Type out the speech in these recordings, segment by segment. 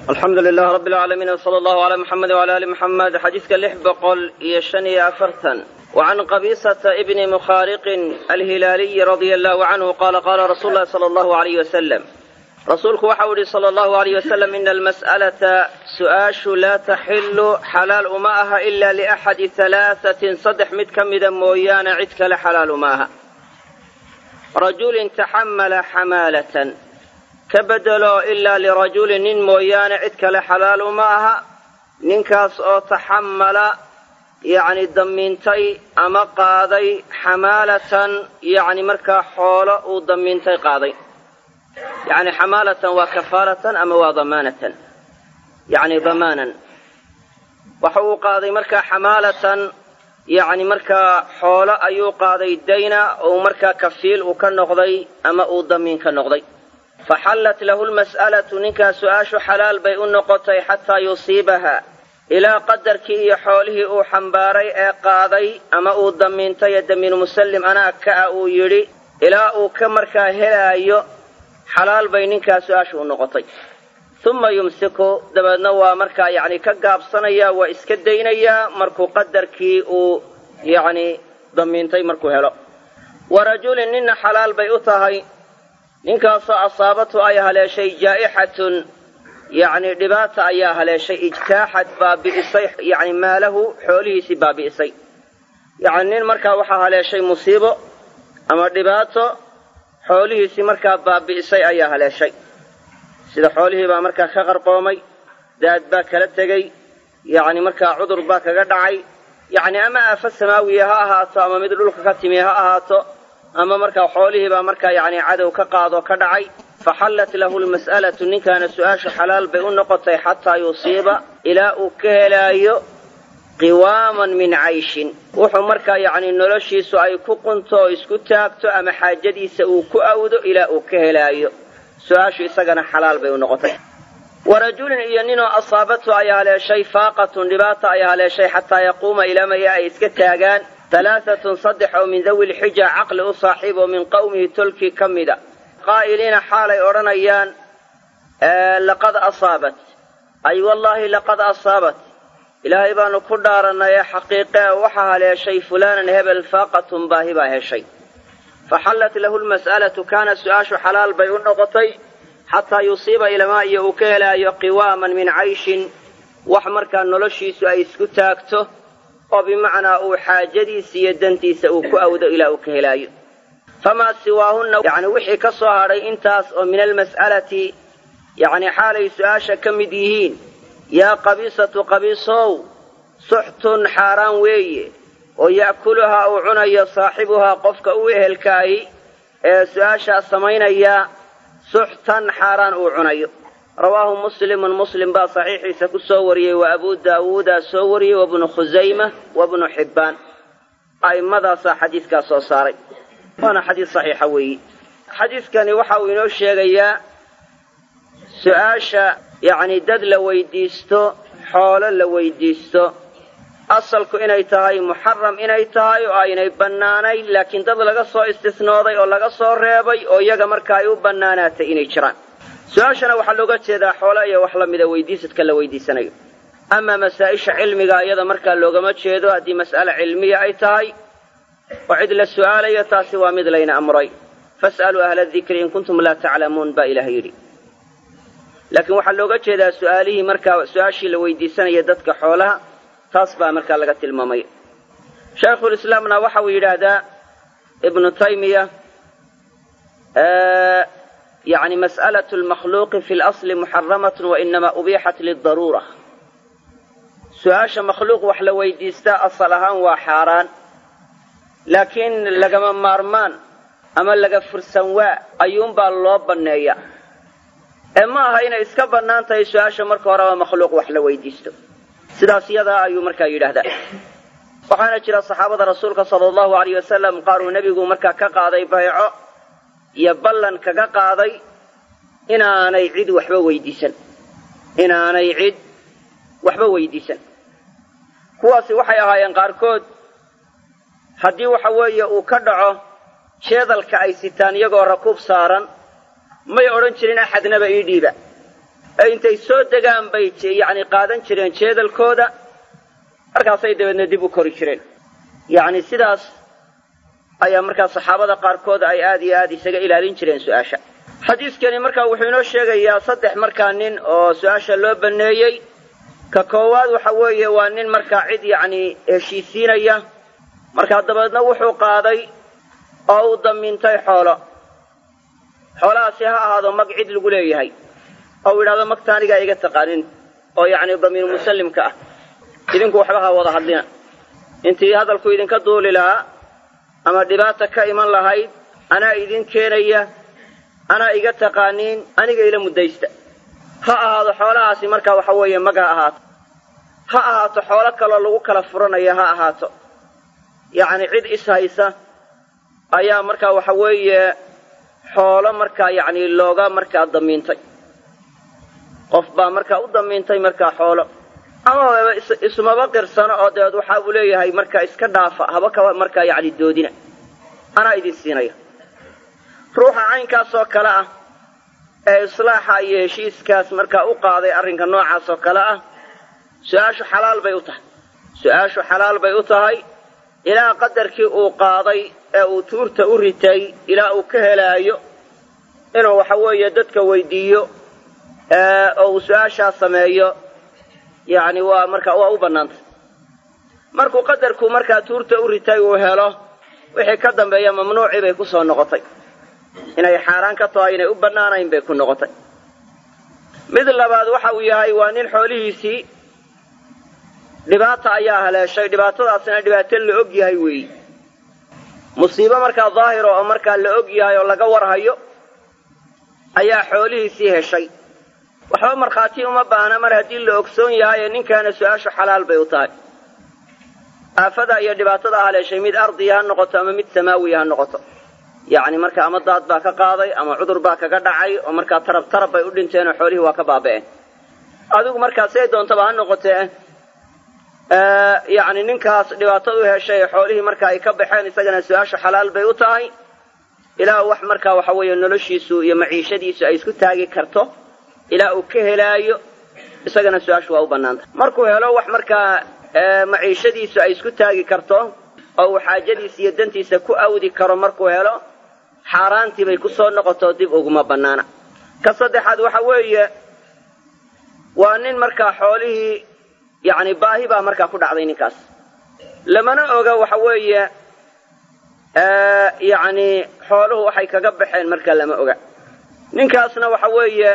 alxamdu lilah rabi alcaalamiin wsala allahu alaa muxamed wala ali muxamed xadiidka lix boqol iyo shan iyo afartan wacan qabisata ibni mukhaariqin alhilaaliyi radia allahu canhu qaala qaala rasuulu lahi sala allahu alayh wasalam rasuulku waxau yihi sala allahu alayh wasalam ina almas'alata su'aashu laa taxilu xalaal uma aha ila liaxadi halaahatin saddex mid ka mida mooyaane cid kale xalaal uma aha rajulin taxamala xamaalatan ka bedelo ilaa lirajulin nin mooyaane cid kale xalaal uma aha ninkaas oo taxamala yacni damiintay ama qaaday xamaalatan yacni markaa xoolo uu damiintay qaaday yacni xamaalatan waa kafaaratan ama waa damaanatan yacni damaanan waxa uu qaaday markaa xamaalatan yacni markaa xoolo ayuu qaaday dayna ou markaa kafiil uu ka noqday ama uu damiin ka noqday faxallat lahu lmas'alatu ninkaa su-aashu xalaal bay u noqotay xataa yusiibaha ilaa qadarkii iyo xoolihii uu xambaaray ee qaaday ama uu damiintay ee damiinu musallim anaa ka-a uu yidhi ilaa uu ka markaa helaayo xalaal bay ninkaa su-aashu u noqotay uma yumsiku dabeedna waa markaa yacni ka gaabsanayaa waa iska daynayaa markuu qadarkii uu yacni damiintay markuu helo wa rajulin ninna xalaal bay u tahay ninkaasoo asaabatu ay haleeshay jaa'ixatun yacni dhibaata ayaa haleeshay ijtaaxad baabi'isay yacni maalahu xoolihiisii baabi'isay yacni nin markaa waxaa haleeshay musiibo ama dhibaato xoolihiisii markaa baabi'isay ayaa haleeshay sida xoolihii baa markaa ka qarqoomay daad baa kala tegey yacni markaa cudur baa kaga dhacay yacni ama aafo samaawiya ha ahaato ama mid dhulka ka timi ha ahaato ama markaa xoolihii baa markaa yacni cadow ka qaadoo ka dhacay faxallat lahu lmas'alatu ninkaana su-aasha xalaal bay u noqotay xataa yusiiba ilaa uu ka helaayo qiwaaman min cayshin wuxuu markaa yacni noloshiisu ay ku qunto oo isku taagto ama xaajadiisa uu ku awdo ilaa uu ka helaayo su-aashu isagana xalaal bay u noqotay wa rajulin iyo ninoo asaabatu ay haleeshay faaqatun dhibaata ay haleeshay xataa yaquuma ilamaya ay iska taagaan halaahatun saddex oo min dawi lxija caqli u saaxiib oo min qowmihi tolkii ka mida qaa'iliina xaalay odhanayaan laqad asaabat ay wallaahi laqad asaabat ilaahay baanu ku dhaarannay ee xaqiiqe waxa haleeshay fulaanan hebel faaqatun baahi baa heshay faxallat lahu lmas'alatu kaana su-aashu xalaal bay u noqotay xataa yusiiba ilamaa iyo uu ka helaayo qiwaaman min cayshin wax markaa noloshiisu ay isku taagto oo bimacnaa uu xaajadiisa iyo dantiisa uu ku awdo ilaa uu ka helaayo famaa siwaahunna yacni wixii ka soo hadhay intaas oo min almas'alati yacni xaalay su-aasha ka mid yihiin yaa qabiisatu qabiisow suxtun xaaraan weeye oo ya'kuluhaa uu cunayo saaxibuhaa qofka u ehelkaahi ee su-aashaa samaynaya suxtan xaaraan uu cunayo rawaahu muslimun muslim baa saxiixiisa ku soo wariyey wa abuu daawuudaa soo wariyey wabnu khusayma wabnu xibbaan a'immadaasaa xadiidkaa soo saaray waana xadiis saxiixa weeyi xadiidkani waxa uu inoo sheegayaa su-aasha yacni dad la weydiisto xoolo la weydiisto asalku inay tahay muxaram inay tahay oo aynay bannaanayn laakiin dad laga soo istisnooday oo laga soo reebay oo iyaga marka ay u bannaanaatay inay jiraan su-aashana waxaa looga jeedaa xoolo iyo wax lamida weydiisadka la weydiisanayo amaa masaa-isha cilmiga iyada markaa loogama jeedo haddii mas'ale cilmiya ay tahay oo cid la su'aalayo taasi waa mid layna amray fas'aluu ahla dikri in kuntum laa taclamuun baa ilaah yidhi laakiin waxaa looga jeedaa su'aalihii markaa su-aashii la weydiisanaya dadka xoolaha taas baa markaa laga tilmaamaya shaykhulislaamna waxa uu yidhaahdaa ibnu taymiya yani mas'alatu lmakhluuqi fi lasli muxaramatun wainamaa ubixat lidaruura su-aasha makhluuq wax la weydiistaa asal ahaan waa xaaraan laakiin lagama maarmaan ama laga fursan waa ayuunbaa loo banneeya ee ma aha inay iska bannaan tahay su-aasha marka horeba makhluuq wax la weydiisto sidaas yadaa ayuu markaa yidhaahdaa waxaana jira saxaabada rasuulka sala allahu alayh wasalam qaar uu nebigu markaa ka qaaday bayco iyo ballan kaga qaaday inaanay cid waxba weydiisan inaanay cid waxba weydiisan kuwaasi waxay ahaayeen qaarkood haddii waxa weeye uu ka dhaco jeedalka ay sitaan iyagoo rakuub saaran may odhan jirin axadnaba ii dhiiba ee intay soo degaan bay yacni qaadan jireen jeedalkooda markaasay dabeedna dib u kori jireen yacni sidaas ayaa markaa saxaabada qaarkood ay aad iyo aad isaga ilaalin jireen su-aasha xadiiskani markaa wuxuu inoo sheegayaa saddex markaa nin oo su-aasha loo banneeyey ka koowaad waxa weeye waa nin markaa cid yacni heshiisiinaya markaa dabeedna wuxuu qaaday oo uu damiintay xoolo xoolahaasi ha ahaado mag cid lagu leeyahay oo uu yidhahdo magta anigaa iga taqaanin oo yacni damiir musallimka ah idinku waxba ha wada hadlina intii hadalku idinka duuli lahaa ama dhibaata ka iman lahayd anaa idin keenaya anaa iga taqaaniin aniga ila muddaysta ha ahaado xoolahaasi markaa waxa weeye mag ha ahaato ha ahaato xoolo kaloo lagu kala furanaya ha ahaato yacni cid is haysa ayaa markaa waxa weeye xoolo markaa yacni looga markaa damiintay qof baa markaa u damiintay markaa xoolo amaba ismaba qirsano oo dabeed waxa uu leeyahay markaa iska dhaafa haba kaba markaa yacni doodina anaa idin siinaya ruuxa caynkaas oo kale ah ee islaaxa iyo heshiiskaas markaa u qaaday arrinka noocaas oo kale ah su-aashu xalaal bay u tahay su-aashu xalaal bay u tahay ilaa qadarkii uu qaaday ee uu tuurta u ritay ilaa uu ka helaayo inuu waxa weeye dadka weydiiyo oo uu su-aashaa sameeyo yacni waa marka waa u bannaantay markuu qadarku markaa tuurta u ritay uu helo wixii ka dambeeya mamnuucii bay ku soo noqotay inay xaaraan ka tahay inay u bannaanayn bay ku noqotay mid labaad waxa uu yahay waa nin xoolihiisii dhibaata ayaa haleeshay dhibaatadaasina dhibaato la og yahay weeyi musiibo markaa daahiro oo markaa la og yahay oo laga warhayo ayaa xoolihiisii heshay waxba markhaati uma baahna mar haddii la ogsoon yahay ee ninkaana su-aashu xalaal bay u tahay aafada iyo dhibaatada haleeshay mid ardiya ha noqoto ama mid samaawiya ha noqoto yacni marka ama daad baa ka qaaday ama cudur baa kaga dhacay oo markaa tarab tarab bay u dhinteen oo xoolihii waa ka baaba'een adigu markaa siday doontaba ha noqotee yacni ninkaas dhibaatadu heshay xoolihii marka ay ka baxeen isagana su-aashu xalaal bay u tahay ilaa wax markaa waxa weeye noloshiisu iyo maciishadiisu ay isku taagi karto ilaa uu ka helaayo isagana su-aashu waa u bannaanta markuu helo wax markaa maciishadiisu ay isku taagi karto oo uu xaajadiisa iyo dantiisa ku awdi karo markuu helo xaaraantii bay ku soo noqoto dib uguma bannaana ka saddexaad waxa weeye waa nin markaa xoolihii yacni baahi baa markaa ku dhacday ninkaas lamana oga waxa weeye yacni xooluhu waxay kaga baxeen markaa lama oga ninkaasna waxa weeye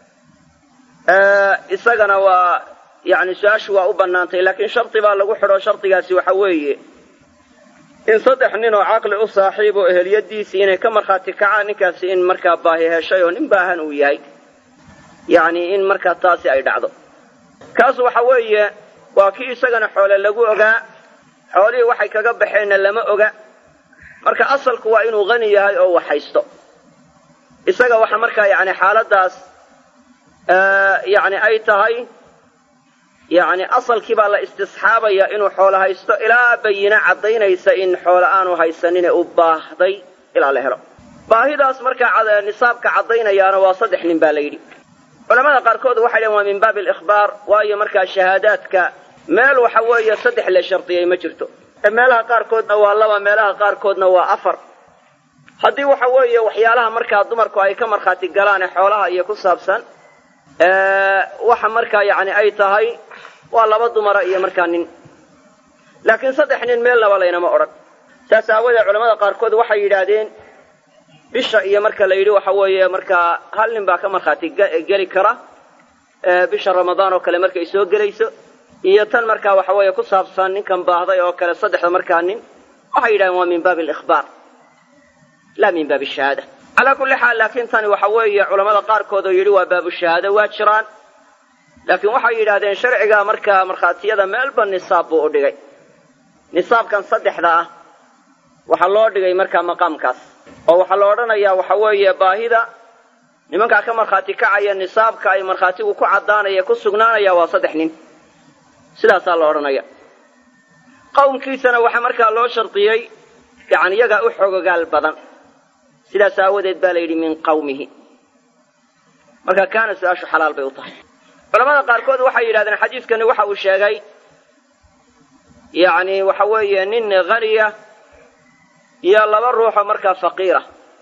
isagana waa yacni su-aashu waa u bannaantay laakiin shardi baa lagu xidho shardigaasi waxa weeye in saddex nin oo caqli u saaxiib oo eheliyadiisii inay ka markhaati kacaan ninkaasi in markaa baahi heshay oo nin baahan uu yahay yacni in markaa taasi ay dhacdo kaas waxa weeye waa kii isagana xoole lagu ogaa xoolihii waxay kaga baxeenna lama oga marka asalku waa inuu qani yahay oo wax haysto isaga waxa markaa yacni xaaladdaas yacni ay tahay yacni asalkii baa la istisxaabaya inuu xoolo haysto ilaa bayina caddaynaysa in xoolo aanu haysanine u baahday ilaa la helo baahidaas markaa nisaabka caddaynayaana waa saddex nin baa la yidhi culamada qaarkood waxay dhaheen waa min baabi alikhbaar waayo markaa shahaadaadka meel waxa weeye saddex la shardiyay ma jirto meelaha qaarkoodna waa laba meelaha qaarkoodna waa afar haddii waxa weeye waxyaalaha markaa dumarku ay ka markhaati galaan ee xoolaha iyo ku saabsan waxa markaa yacni ay tahay waa laba dumara iyo markaa nin laakiin saddex nin meel laba laynama odhan saas aawadeed culamada qaarkood waxay yidhaahdeen bisha iyo marka la yidhi waxa weeye markaa hal nin baa ka markhaati geli kara bisha ramadaan oo kale markay soo gelayso iyo tan markaa waxa weeye ku saabsan ninkan baahday oo kale saddexda markaa nin waxay yidhahdeen waa min baabi alikhbaar laa min baabi shahaada calaa kulli xaal laakiin tani waxa weeye culamada qaarkood oo yidhi waa baabu shahaado waa jiraan laakiin waxay yidhahdeen sharciga markaa markhaatiyada meelba nisaab buu u dhigay nisaabkan saddexda ah waxaa loo dhigay markaa maqaamkaas oo waxaa la odhanayaa waxa weeye baahida nimankaa ka markhaati kacaya nisaabka ay markhaatigu ku caddaanaya ku sugnaanaya waa saddex nin sidaasaa la odhanaya qawmkiisana waxaa markaa loo shardiyey yacni iyagaa u xogogaal badan sidaas aawadeed baa la yidhi min qawmihi marka kaana su-aashu xalaal bay u tahay culamada qaarkood waxay yidhahdeen xadiidkani waxa uu sheegay yacni waxa weeye nin haniya iyo laba ruuxoo markaa faqiira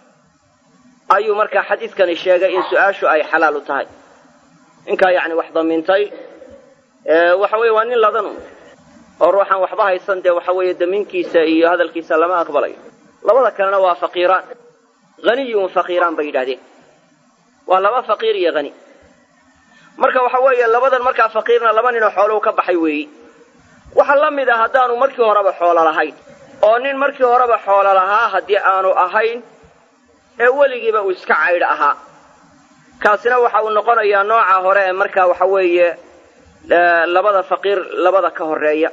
ayuu markaa xadiidkani sheegay in su-aashu ay xalaal u tahay ninkaa yacni wax damiintay waxa weeye waa nin ladanu oo ruuxaan waxba haysan dee waxa weeye damiinkiisa iyo hadalkiisa lama aqbalayo labada kalena waa faqiiraan haniyun faqiiraan bay yidhahdeen waa laba faqiir iyo hani marka waxa weeye labadan markaa faqiirna laba ninoo xooluhu ka baxay weeyi waxaa la mid ah haddaanu markii horeba xoolo lahayn oo nin markii horeba xoolo lahaa haddii aanu ahayn ee weligiiba uu iska caydh ahaa kaasina waxa uu noqonayaa nooca hore ee markaa waxa weeye labada faqiir labada ka horeeya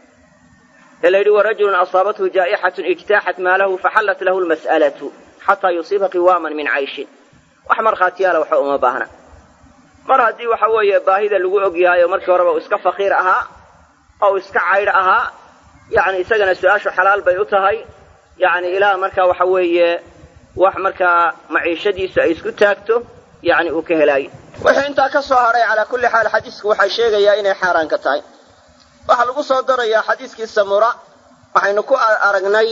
ee la yidhi warajulun asaabathu jaa'ixatun ijtaaxat maalahu faxallat lahu lmas'alatu xataa yusiiba qiwaaman min cayshin wax markhaatiyaala waxba uma baahna mar haddii waxa weeye baahida lagu og yahay oo markii horeba uu iska faqiir ahaa oo uu iska caydh ahaa yacni isagana su-aashu xalaal bay u tahay yacni ilaa markaa waxa weeye wax markaa maciishadiisu ay isku taagto yacni uu ka helaayo wixii intaa ka soo hadhay calaa kulli xaal xadiisku waxay sheegayaa inay xaaraan ka tahay waxaa lagu soo darayaa xadiiskii samura waxaynu ku aragnay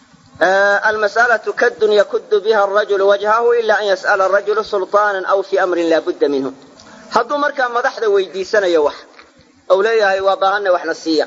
almas'alatu kaddun yakuddu biha arajulu wajhahu ila an yas'ala arajulu sulطaanan aw fii amrin laa budda minhu hadduu markaa madaxda weydiisanayo wax ou leeyahay waa baahanna waxna siiya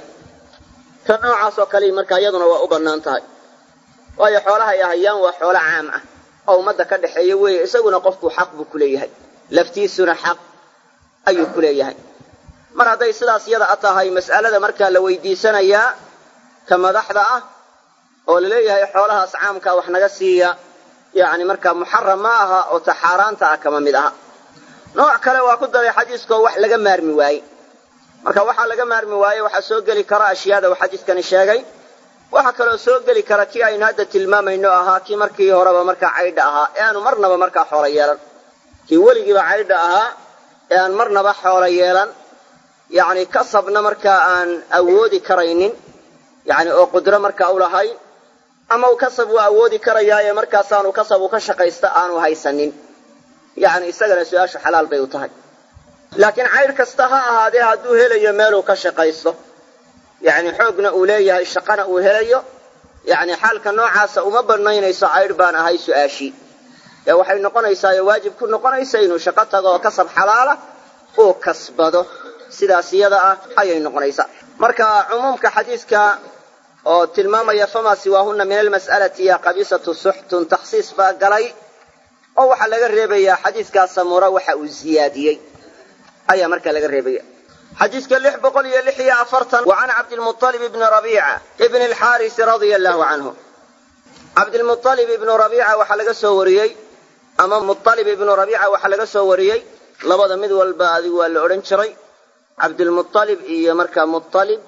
ta noocaas oo kale markaa iyaduna waa u bannaan tahay waayo xoolaha ay ahayaan waa xoolo caam ah oo ummadda ka dhexeeya weeye isaguna qofku xaq buu ku leeyahay laftiisuna xaq ayuu ku leeyahay mar hadday sidaas yada a tahay mas'alada markaa la weydiisanayaa ka madaxda ah oo la leeyahay xoolahaas caamkaa wax naga siiya yacni markaa muxaram ma aha oo ta xaaraanta ah kama mid aha nooc kale waa ku daray xadiiskoo wax laga maarmi waaye marka waxaa laga maarmi waaye waxaa soo geli kara ashyaada uu xadiiskani sheegay waxaa kaloo soo geli kara kii aynu hadda tilmaamayno ahaa kii markii horeba markaa caydha ahaa ee aanu marnaba markaa xoolo yeelan kii weligiiba caydha ahaa ee aan marnaba xoolo yeelan yacni kasabna markaa aan awoodi karaynin yacni oo qudro markaa u lahayn ama uu kasab waa awoodi karayaaye markaasaanu kasab uu ka shaqaysta aanu haysanin yacni isagana su-aashu xalaal bay u tahay laakiin caydh kasta ha ahaadee hadduu helayo meeluu ka shaqaysto yacni xoogna uu leeyahay shaqana uu helayo yacni xaalka noocaasa uma banaynayso caydh baan ahay su-aashii ee waxay noqonaysaa ee waajib ku noqonaysa inuu shaqo tago oo kasab xalaala uu kasbado sidaas iyada ah ayay noqonaysaa marka cumuumka xadiiska oo tilmaamaya famaa siwaahunna min almas'alati ya qabisatu suxtun takhsiis baa galay oo waxaa laga reebayaa xadiiskaa samura waxa uu ziyaadiyey ayaa markaa laga reebaya xadiiska lix boqol iyo lix iyo afartan wa can cabdilmualib ibni rabiica ibni alxaarisi radia allahu canhu cabdilmualib ibnu rabiica waxaa laga soo wariyey ama mualib ibnu rabiica waxaa laga soo wariyey labada mid walba adigu waa la odhan jiray cabdilmualib iyo markaa mualib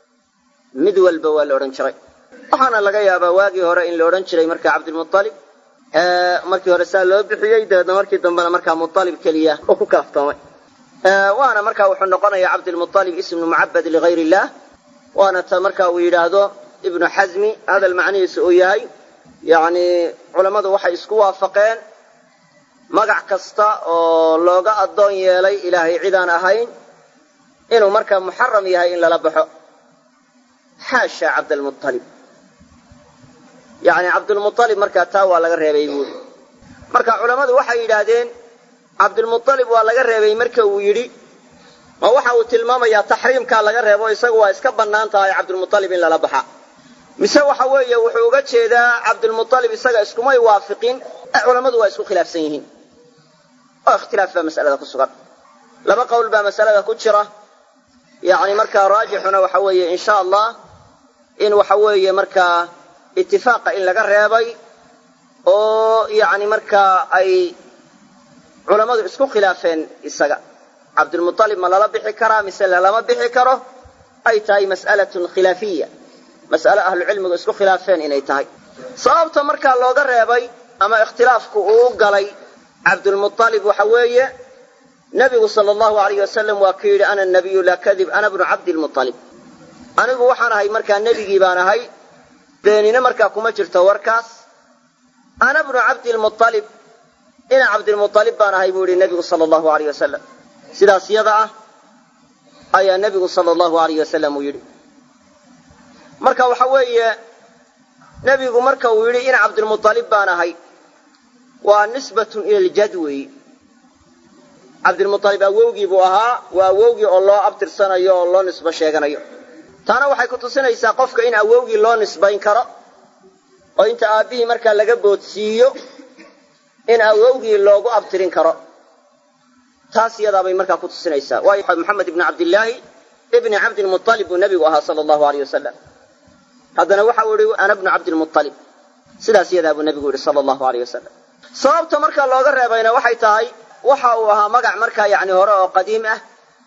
mid walba waa la odhan jiray waxaana laga yaabaa waagii hore in la odhan jiray markaa cabdilmualib markii hore saa loo bixiyey dabeedna markii dambena markaa mualib keliya oo ku kaaftoomay waana marka wuxuu noqonayaa cabdilmualib ismu mucabad ligayr illah waana ta marka uu yidhaahdo ibnu xasmi hadal macnihiisu uu yahay yacni culammadu waxay isku waafaqeen magac kasta oo looga addoon yeelay ilaahay cidaan ahayn inuu markaa muxaram yahay in lala baxo xaasha cabdalmualib yacni cabdulmualib markaa taa waa laga reebay buuri marka culammadu waxay yidhaahdeen cabdilmualib waa laga reebay marka uu yidhi ma waxa uu tilmaamayaa taxriimkaa laga reebo isagu waa iska bannaan tahay cabdilmualib in lala baxa mise waxa weeye wuxuu uga jeedaa cabdilmualib isaga iskumay waafiqin ee culammadu waa isku khilaafsan yihiin oo ikhtilaaf baa masalada ku sugan laba qowl baa masalada ku jira yacni markaa raajixuna waxa weeye insha allah in waxa weeye markaa itifaaqa in laga reebay oo yacni markaa ay culammadu isku khilaafeen isaga cabdilmualib ma lala bixi karaa mise lalama bixi karo ay tahay mas'alatun khilaafiya mas'ale ahlucilmigu isku khilaafeen inay tahay sababta markaa looga reebay ama ikhtilaafku uu galay cabdulmualib waxa weeye nebigu sala allahu alayh wasalam waa ku yidhi ana nabiyu laa kadib ana bnu cabdilmualib anigu waxaan ahay markaa nebigii baan ahay beenine markaa kuma jirto warkaas ana bnu cabdilmualib ina cabdilmualib baan ahay buu yihi nebigu sala allahu alayh wasalam sidaas yada ah ayaa nebigu sala allahu alayh wasalam uu yidhi marka waxa weeye nebigu marka uu yidhi ina cabdilmualib baan ahay waa nisbatun ila ljad weeyi cabdilmualib awowgii buu ahaa waa awowgii oo loo abtirsanayo oo loo nisbo sheeganayo taana waxay ku tusinaysaa qofka in awowgii loo nisbayn karo oo inta aabbihii markaa laga boodsiiyo in awowgii loogu abtirin karo taas iyadaabay markaa ku tusinaysaa waayo maxamed ibni cabdillaahi ibni cabdilmualib buu nebigu ahaa sala allahu aleyh wasalam haddana waxau yihi ana bnu cabdilmualib sidaas iyadaa buu nebigu yihi sala allahu aleyh wasalam sababta markaa looga reebayna waxay tahay waxa uu ahaa magac markaa yacni hore oo qadiim ah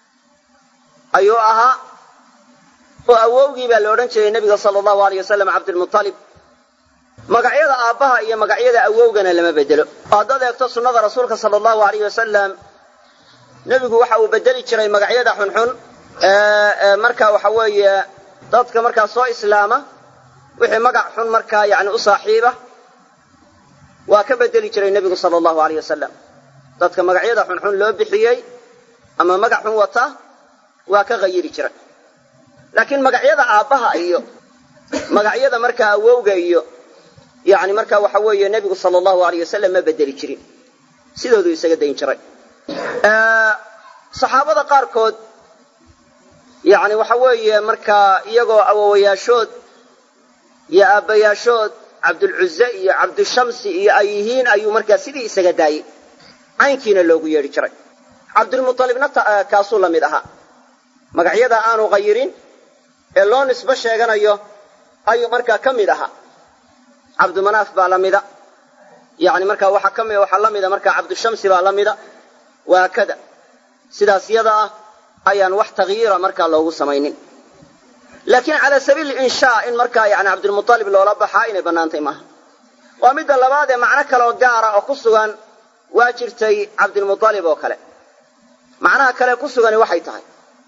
ayuu ahaa oo awowgii baa la odhan jiray nebiga sala allahu aleyh wasalam cabdilmualib magacyada aabbaha iyo magacyada awowgana lama bedelo oo haddaad eegto sunnada rasuulka sala allahu aleyh wasalam nebigu waxa uu bedeli jiray magacyada xunxun ee marka waxa weeye dadka markaa soo islaama wixii magac xun markaa yani u saaxiiba waa ka bedeli jiray nebigu sala allahu aleyh wasalam dadka magacyada xunxun loo bixiyey ama magac xun wata waa ka hayiri jiray laakiin magacyada aabbaha iyo magacyada markaa awowga iyo yani markaa waxa weeye nebigu sala allahu aleyh wasalam ma bedeli jirin sidooduu isaga dayn jiray saxaabada qaarkood yani waxa weeye markaa iyagoo awowayaashood iyo aabbayaashood cabdulcuze iyo cabdushamsi iyo ay yihiin ayuu markaa sidii isaga daayey caynkiina loogu yeedhi jiray cabdulmualibna kaasuu la mid ahaa magacyada aanu qayirin ee loo nisbo sheeganayo ayuu markaa ka mid ahaa cabdumanaaf baa la mida yani markaa waxaa ka mid waxaa la mida markaa cabdushamsi baa la mida waa kada sidaas yada ah ayaan wax takyiira markaa loogu samaynin laakiin cala sabiili inshaa in markaa yani cabdilmualib loola baxaa inay bannaantay maaha waa midda labaad ee macno kaleoo gaara oo ku sugan waa jirtay cabdilmualib oo kale macnaha kale ku sugani waxay tahay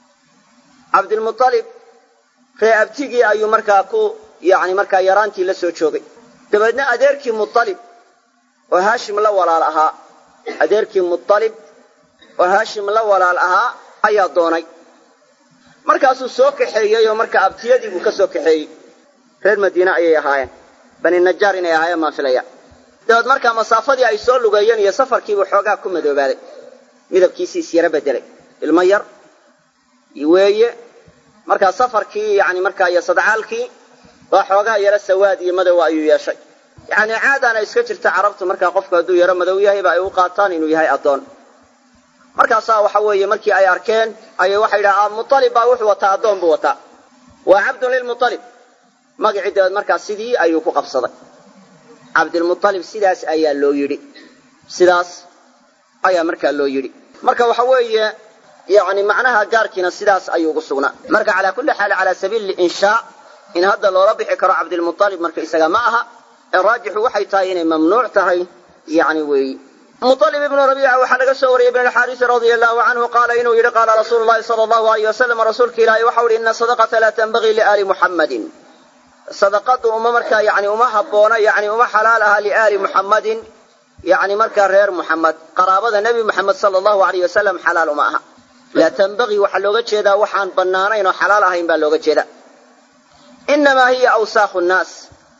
cabdilmualib ree abtigii ayuu markaa ku yani markaa yaraantii la soo joogay dabeedna adeerkii mualib oo haashim la walaal ahaa adeerkii mualib oo haashim la walaal ahaa ayaa doonay markaasuu soo kaxeeyey oo markaa abtiyadii buu ka soo kaxeeyey reer madiine ayay ahaayeen bani najaar inay ahaayeen baan filaya dabeed markaa masaafadii ay soo lugeeyeen iyo safarkiibuu xoogaa ku madoobaaday midabkiisii is yaro bedelay ilmo yar weeye markaa safarkii yani markaa iyo sadcaalkii waa xoogaa yaro sawaad iyo madow ayuu yeeshay yani caadaana iska jirta carabtu markaa qofku hadduu yaro madow yahayba ay u qaataan inuu yahay addoon markaasaa waxa weeye markii ay arkeen ayay waxay yidhaha mualib baa wuxuu wataa addoon buu wataa waa cabdun lilmualib magacii dabeed markaa sidii ayuu ku qabsaday cabdilmualib sidaas ayaa loo yidhi sidaas ayaa markaa loo yidhi marka waxa weeye yani macnaha gaarkiina sidaas ayuu ugu sugnaa marka calaa kulli xaal calaa sabiili inshaa in hadda loola bixi karo cabdilmualib marka isaga ma aha ee raajixu waxay tahay inay mamnuuc tahay yani weeyi mualib ibnu rabiica waxaa laga soo wariyey ibn alxaarisi radia allahu canhu qaala inuu yidhi qaala rasuulu llahi sala allahu alayh wasalam rasuulka ilaahay waxau ihi ina sadaqata laa tanbagii liaali muxammadin sadaqadu uma markaa yani uma habboona yani uma xalaal aha liaali muxammadin yani markaa reer muxamed qaraabada nebi muxamed sala allahu alayh wasalam xalaal uma aha laa tanbagii waxaa looga jeedaa waxaan bannaanayn oo xalaal ahayn baa looga jeeda inamaa hiya awsaakhu nnaas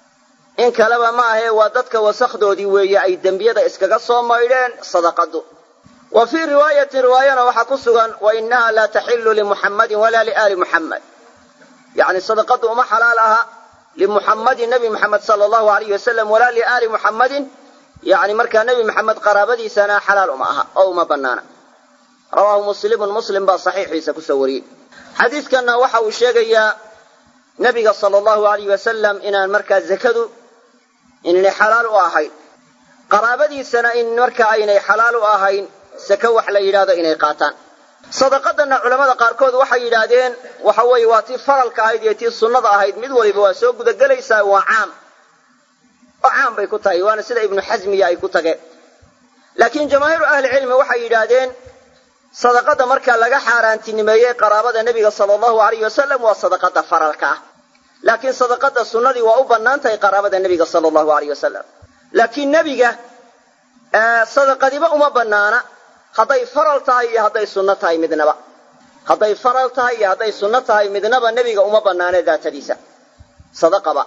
in kaleba ma ahee waa dadka wasakdoodii weeye ay dembiyada iskaga soo maydheen sadaqadu wa fii riwaayatin riwaayana waxaa ku sugan wa inaha laa taxilu limuxammadin walaa liaali muxammed yani sadaqadu uma xalaal aha limuxammadin nebi muxamed sala allahu alayh wasalam walaa liaali muxammadin yani markaa nebi muxamed qaraabadiisana xalaal uma aha oo uma banaana rawaahu muslimun muslim baa saxiixiisa kusoo wariyey xadiidkanna waxa uu sheegayaa nebiga sala allahu alayh wasalam inaan markaa zakadu inaynay xalaal u ahayn qaraabadiisana in marka aynay xalaal u ahayn sake wax la yidhahdo inay qaataan sadaqadanna culammada qaarkood waxay yidhaahdeen waxa weeye waa tii faralka ahayd iyo tii sunnada ahayd mid waliba waa soo gudagelaysaa waa caam oo caam bay ku tahay waana sida ibnu xasmiya ay ku tageen laakiin jamaahiiru ahlicilmi waxay yidhaahdeen sadaqada marka laga xaaraantinimeeyey qaraabada nebiga sala allahu alayh wasalam waa sadaqada faralka ah laakiin sadaqada sunnadii waa u bannaan tahay qaraabada nebiga sala allahu alayh wasalam laakiin nebiga sadaqadiba uma bannaana hadday faral tahay iyo hadday sunno tahay midnaba hadday faral tahay iyo hadday sunno tahay midnaba nebiga uma bannaane daatadiisa sadaqaba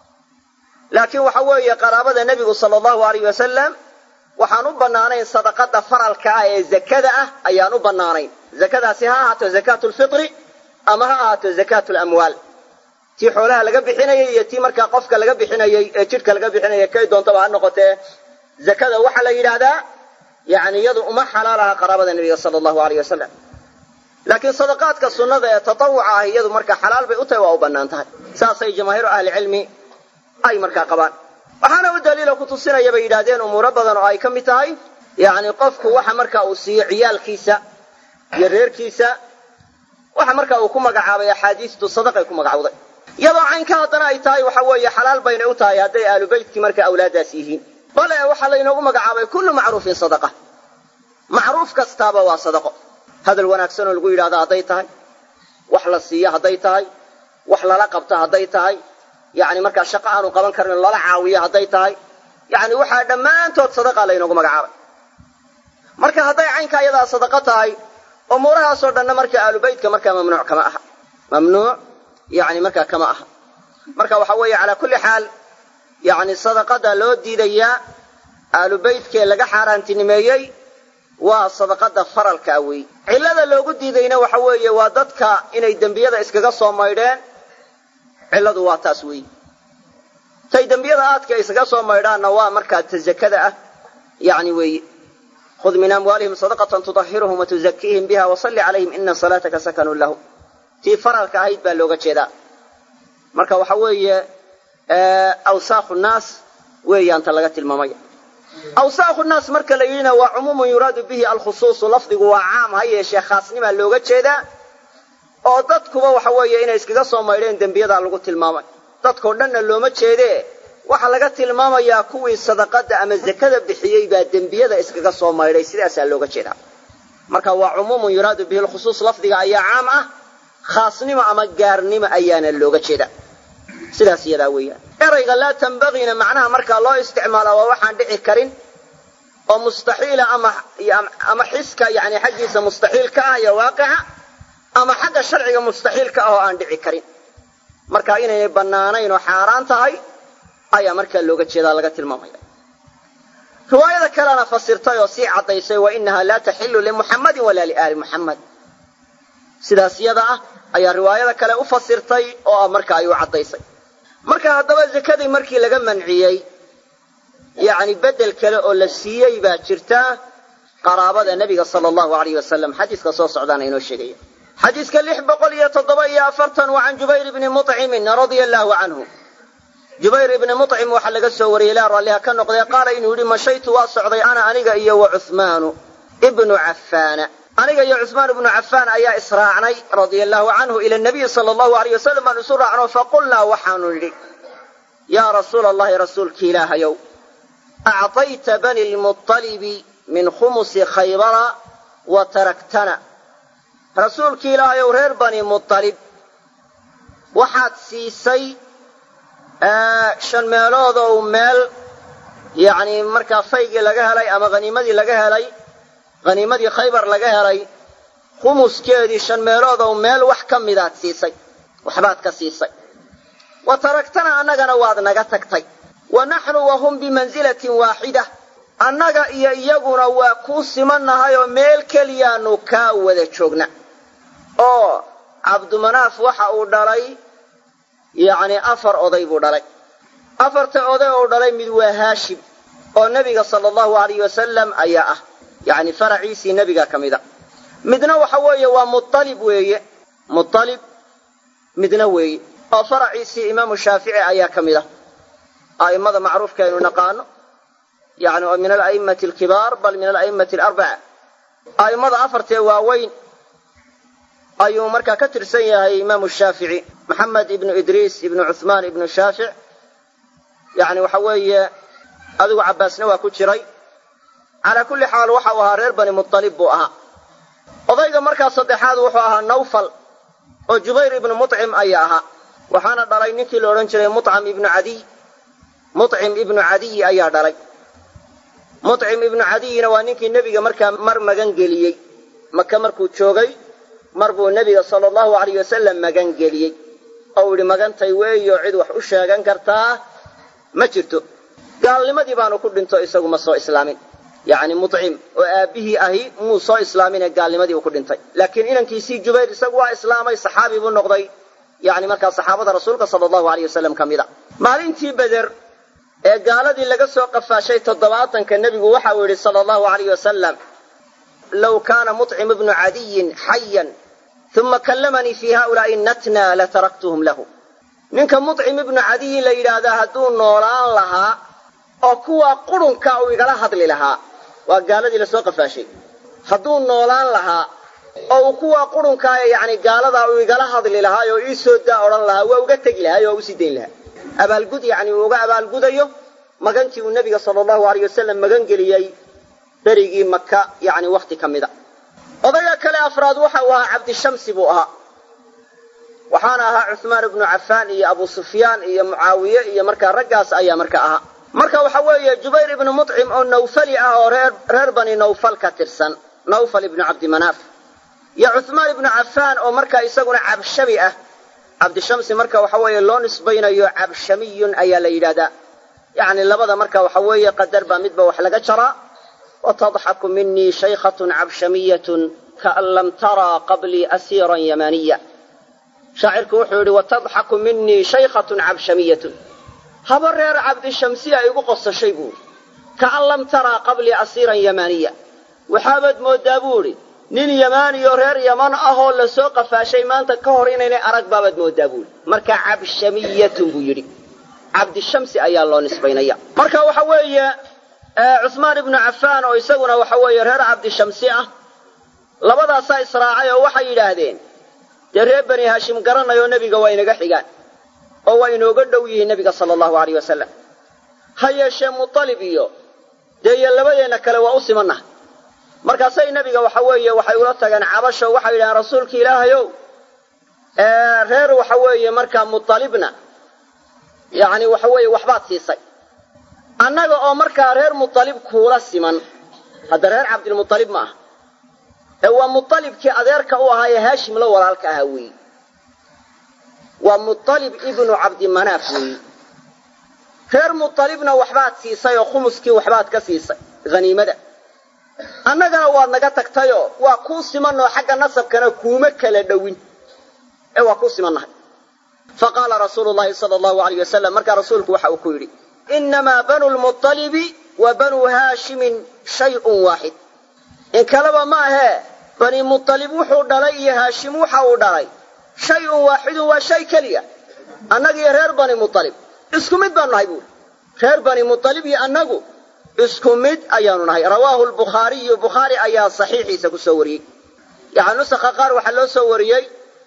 laakiin waxa weeye qaraabada nebigu sala allahu alayh wasalam waxaan u bannaanayn sadaqada faralka ah ee zakada ah ayaan u bannaanayn zakadaasi ha ahaato zakaatu lfitri ama ha ahaato zakaatu lamwaal tii xoolaha laga bixinayay iyo tii markaa qofka laga bixinayay ee jidhka laga bixinayay kay doontaba ha noqotee zakada waxaa la yidhaahdaa yani iyadu uma xalaal aha qaraabada nebiga sala allahu alayh wasalam laakiin sadaqaadka sunnada ee tatawuca ah iyadu markaa xalaal bay u tahay waa u bannaan tahay saasay jamaahiiru ahlicilmi ay markaa qabaan waxaana u daliilo ku tusinaya bay yidhahdeen umuuro badan oo ay ka mid tahay yacni qofku waxa marka uu siiyo ciyaalkiisa iyo reerkiisa waxa marka uu ku magacaabay axaadiistu sadaqay ku magacawday iyadoo caynka haddana ay tahay waxa weeye xalaal baynay u tahay hadday aalu beytkii marka awlaadaas yihiin bale waxaa laynoogu magacaabay kullu macruufin sadaqa macruuf kastaaba waa sadaqo hadal wanaagsan oo lagu yidhahdo hadday tahay wax la siiyo hadday tahay wax lala qabto hadday tahay yani markaa shaqo aanu qaban karin lala caawiyo hadday tahay yani waxaa dhammaantood sadaqa laynoogu magacaabay marka hadday caynka iyadaa sadaqo tahay umuurahaasoo dhanna marka aalubeytka markaa mamnuuc kama aha mamnuuc yani markaa kama aha marka waxa weeye calaa kulli xaal yani sadaqada loo diidayaa aalubeytkee laga xaaraantinimeeyey waa sadaqada faralkaa weey cillada loogu diidayna waxa weeye waa dadka inay dembiyada iskaga soo maydheen cilladu waa taas weeyi tay dembiyada aadka iskaga soo maydhaanna waa markaa ta zakada ah yani weeye khud min amwaalihim sadaqatan tudahiruhum watuzakiihim biha wasalli calayhim ina salaataka sakanun lahum tii faralka ahayd baa looga jeedaa marka waxa weeye awsaakhu naas weeyaan ta laga tilmaamaya awsaakhu naas marka la yidhina waa cumuumun yuraadu bihi alkhusuusu lafdigu waa caam ha yeeshee khaasnimaa looga jeedaa oo dadkuba waxa weeye inay iskaga soo maydheen dembiyadaa lagu tilmaamay dadkao dhanna looma jeedee waxaa laga tilmaamayaa kuwii sadaqada ama zakada bixiyey baa dembiyada iskaga soo maydhay sidaasaa looga jeedaa marka waa cumuumun yuraadu bihi lkhusuus lafdiga ayaa caam ah khaasnimo ama gaarnimo ayaana looga jeedaa sidaas iyadaa weeyaan erayga laa tambagiina macnaha markaa loo isticmaalaa waa waxaan dhici karin oo mustaxiila ama ama xiska yani xaggiisa mustaxiil ka ah iyo waaqica ama xagga sharciga mustaxiil ka ah oo aan dhici karin marka inaynay bannaanayn oo xaaraan tahay ayaa markaa looga jeedaa laga tilmaamaya riwaayada kalena fasirtay oo sii caddaysay wa inaha laa taxilu limuxammadin walaa liaali muxammad sidaas yada ah ayaa riwaayada kale u fasirtay oo marka ay u caddaysay marka haddaba zakadii markii laga manciyey yacni beddel kale oo la siiyey baa jirta qaraabada nebiga sala allahu alayh wasalam xadiiska soo socdaana inoo sheegaya xadiiska lix boqol iyo toddoba iyo afartan waa can jubayr ibni mucimin radia allahu canhu jubayr ibni mucim waxaa laga soo wariyey ilaa raalliha ka noqdee qaala inuu yidhi mashaytu waa socday ana aniga iyo wa cuhmaanu ibnu cafaana aniga iyo cuhmaan ibnu cafaan ayaa israacnay radia allahu canhu ila nabiyi sala allahu alayh wasalam baan isu raacno faqulnaa waxaanu nidhi yaa rasuula allahi rasuulki ilaahayow acطayta bani lmuطalibi min khumusi khaybara wa taraktana rasuulki ilaahayow reer bani muطalib waxaad siisay shan meeloodow meel yacni markaa faygii laga helay ama haniimadii laga helay haniimadii khaybar laga helay khumuskeedii shan meeloodow meel wax ka midaad siisay waxbaad ka siisay wa taragtana annagana waad naga tagtay wa naxnu wa hum bimansilatin waaxida annaga iyo iyaguna waa kuu simannahay oo meel keliyaanu kaa wada joogna oo cabdumanaaf waxa uu dhalay yacni afar oday buu dhalay afarta oday uu dhalay mid waa haashim oo nebiga sala allahu alayh wasalam ayaa ah yacni faraciisii nebiga ka mid a midna waxa weeye waa mualib weeye mualib midna weeye oo faraciisii imaamu shaafici ayaa ka mid ah a'immada macruufka aynu naqaano yani oo min ala'immati alkibaar bal min ala'immati alarbaca a'immada afartee waaweyn ayuu markaa ka tirsan yahay imaamu shaafici maxamed ibnu idriis ibnu cuhmaan ibnu shaafic yani waxa weeye adigu cabbaasna waa ku jiray calaa kulli xaal waxa uu ahaa reer bani mualib buu ahaa odayga markaa saddexaad wuxuu ahaa nawfal oo jubayr ibnu mucim ayaa ahaa waxaana dhalay ninkii la odhan jiray mucam ibnu cadiy mucim ibnu cadiy ayaa dhalay mucim ibnu cadiyina waa ninkii nebiga markaa mar magan geliyey maka markuu joogay mar buu nebiga sala allahu alayh wasalam magan geliyey oo uu yidhi magantay weeyo cid wax u sheegan kartaa ma jirto gaalnimadii baanu ku dhinto isagu ma soo islaamin yacni mucim oo aabbihii ahi muu soo islaaminee gaalnimadii uu ku dhintay laakiin inankiisii jubayr isagu waa islaamay saxaabi buu noqday yani markaa saxaabada rasuulka sala allahu aleyh wasalam ka mida maalintii beder ee gaaladii laga soo qafaashay toddobaatanka nebigu waxa uu yidhi sala allahu alayh wasalam low kaana mucim ibnu cadiyin xayan uma kallamanii fii haulaai natna lataraktuhum lahu ninka mucim ibnu cadiyin la yidhaahdaa hadduu noolaan lahaa oo kuwaa qurunka uu igala hadli lahaa waa gaaladii lasoo qafaashay hadduu noolaan lahaa oo uu kuwaa qurunkaa ee yani gaaladaa uu igala hadli lahaa oo ii soo daa odhan lahaa waa uga tegi lahaa oo usii dayn lahaa abaalgud yani uu uga abaalgudayo magantii uu nebiga sala allahu aleyh wasalam magan geliyey berigii maka yani wakhti ka mida odayga kale afraad waxa uu ahaa cabdishamsi buu ahaa waxaana ahaa cuhmaan ibnu cafaan iyo abu sufyaan iyo mucaawiye iyo markaa raggaas ayaa marka ahaa marka waxa weeye jubayr ibnu mucim oo nawfali ah oo reer reer bani nawfal ka tirsan nawfal ibnu cabdimanaaf iyo cuhmaan ibnu cafaan oo markaa isaguna cabshami ah cabdishamsi marka waxa weeye loo nisbaynayo cabshamiyun ayaa la yidhahdaa yacni labada marka waxa weeye qadar baa midba wax laga jaraa watadxaku minii shaykhatun cabshamiyatun kaan lam taraa qablii asiiran yamaniya shaacirku wuxuu yidhi watadxaku minii shaykhatun cabshamiyatun haba reer cabdishamsiya igu qosashay buuri kaan lam taraa qablii asiiran yamaniya waxaabaad mooddaa buu idhi nin yamaaniyo reer yaman ahoo lasoo qafaashay maanta ka hor inaynay arag baabaad mooddaa buuri marka cabshamiyatun buu yidhi cabdishamsi ayaa loo nisbaynaya marka waxa weeye cuhmaan ibnu cafaan oo isaguna waxa weeye reer cabdishamsi ah labadaasaa israacay oo waxay yidhaahdeen dee reer bani haashim garanayoo nebiga waa inaga xigaan oo waa inooga dhow yihiin nebiga sala allahu aleyh wasalam ha yeeshee mutalib iyo dee iyo labadeenna kale waa u simannaha markaasay nebiga waxa weeye waxay ula tageen cabasho waxay yidhahdeen rasuulka ilaahayow reer waxa weeye markaa mutalibna yacni waxa weeye waxbaad siisay annaga oo markaa reer mutalib kuula siman hadda reer cabdilmutalib ma aha ee waa mutalibkii adeerka u ahaa ee haashim la walaalka ahaa weeyi waa mutalib ibnu cabdimanaaf weeyi reer mutalibna waxbaad siisay oo khumuskii waxbaad ka siisay haniimada annagana waad naga tagtayoo waa kuu simanoo xagga nasabkana kuuma kala dhowin ee waa kuu simannahay fa qaala rasuulu llahi sala allahu aleyh wasalam markaa rasuulku waxa uu ku yidhi innamaa banu lmuطalibi wa banuu haashimin shayun waaxid in kaleba ma ahee bani muطalib wuxuu dhalay iyo haashim waxa uu dhalay shayun waaxidun waa shay keliya annagiyo reer bani muطalib isku mid baanu nahay buuri reer bani muطalib iyo annagu isku mid ayaanu nahay rawaahu lbukhaariyu bukhaari ayaa saxiixiisa ku soo wariyey yani nusakha qaar waxaa loo soo wariyey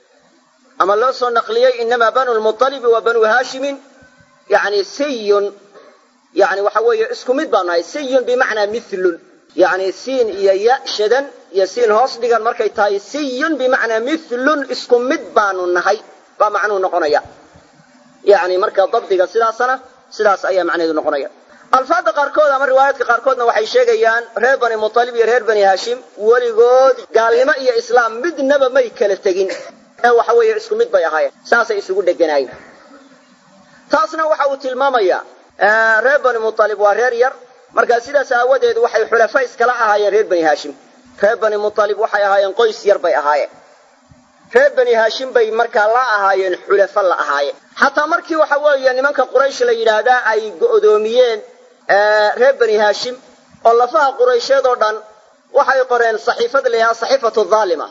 ama loo soo naqliyey inamaa banu lmuطalibi wa banuu haashimin yani siyun yani waxa weeye isku mid baanu nahay siyun bimacnaa milun yani siin iyo ya shadan iyo siin hoos dhigan markay tahay siyun bimacnaa milun isku mid baanu nahay baa macnuhu noqonaya yani marka dabdiga sidaasana sidaas ayaa macnaheedu noqonaya alfaadda qaarkood ama riwaayaadka qaarkoodna waxay sheegayaan reer bani muطalib iyo reer bani haashim weligood gaalnimo iyo islaam midnaba may kala tegin ee waxa weeye isku mid bay ahaayeen saasay isugu dheganaayeen taasna waxa uu tilmaamayaa reer bani muطalib waa reer yar markaa sidaas aawadeed waxay xulafa iskala ahaayeen reer bani haashim reer bani muطalib waxay ahaayeen qoys yar bay ahaayeen reer bani haashim bay markaa la ahaayeen xulafo la ahaayeen xataa markii waxa weeye nimanka quraysh la yidhaahdaa ay go'doomiyeen reer bani haashim oo lafaha quraysheed oo dhan waxay qoreen saxiifad la yidhaha saxiifatu dhaalima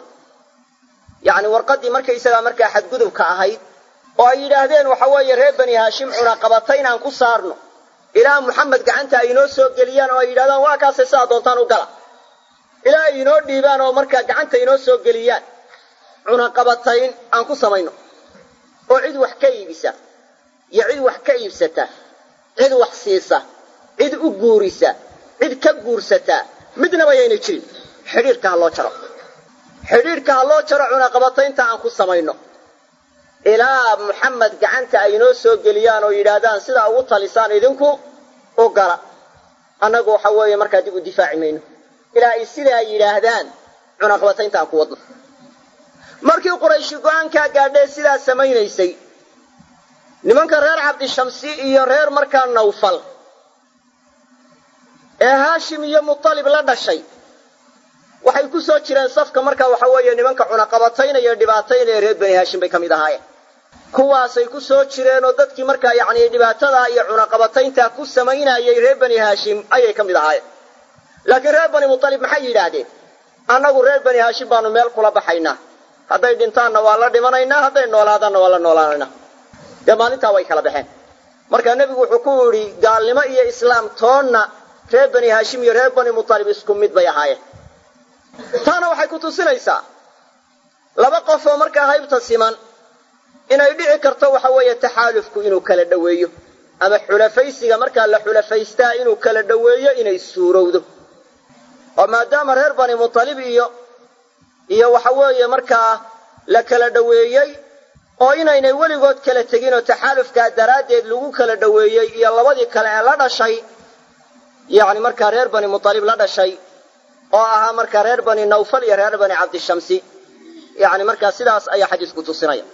yacni warqaddii markaysagaa markaa xadgudubka ahayd oo ay yidhaahdeen waxa weeye reer bani haashim cunaqabata inaan ku saarno ilaa muxamed gacanta ay inoo soo geliyaan oo ay yidhahdaan waa kaasay sidaa doontaan u gala ilaa ay inoo dhiibaan oo markaa gacanta inoo soo geliyaan cunaqabatayn aan ku samayno oo cid wax ka iibisa iyo cid wax ka iibsata cid wax siisa cid u guurisa cid ka guursataa midnaba yaynay jirin xidhiirka ha loo jaro xidhiirka ha loo jaro cunaqabataynta aan ku samayno ilaa muxamed gacanta ay inoo soo geliyaan oo yidhaahdaan sidaa ugu talisaan idinku u gala annagu waxa weeye markaa dib u difaaci mayno ilaa ay sidaa yidhaahdaan cunaqabataynta aan ku wadno markii qurayshi go-aankaa gaadhee sidaa samaynaysay nimanka reer cabdishamsi iyo reer markaa nawfal ee haashim iyo mutalib la dhashay waxay ku soo jireen safka markaa waxa weeye nimanka cunaqabataynaya dhibaataynaya reer bani haashim bay ka mid ahaayeen kuwaasay ku soo jireen oo dadkii markaa yacni dhibaatadaa iyo cunaqabatayntaa ku samaynayay reer bani haashim ayay ka mid ahaayeen laakiin reer bani mutalib maxay yidhaahdeen annagu reer bani haashim baanu meel kula baxaynaa hadday dhintaanna waa la dhimanaynaa hadday noolaadaanna waa la noolaanaynaa dee maalintaa way kala baxeen markaa nebigu wuxuu ku yidhi gaalnimo iyo islaam toonna reer bani haashim iyo reer bani mutalib isku mid bay ahaayeen taana waxay ku tusinaysaa laba qof oo markaa haybta siman inay dhici karto waxa weeye taxaalufku inuu kala dhoweeyo ama xulafaysiga markaa la xulafaystaa inuu kala dhoweeyo inay suurowdo oo maadaama reer bani mutalib iyo iyo waxa weeye markaa la kala dhoweeyey oo inaynay weligood kala tegin oo taxaalufkaa daraaddeed lagu kala dhoweeyey iyo labadii kale ee la dhashay yacni markaa reer bani mutalib la dhashay oo ahaa markaa reer bani nawfal iyo reer bani cabdishamsi yacni markaa sidaas ayaa xadiisku tusinaya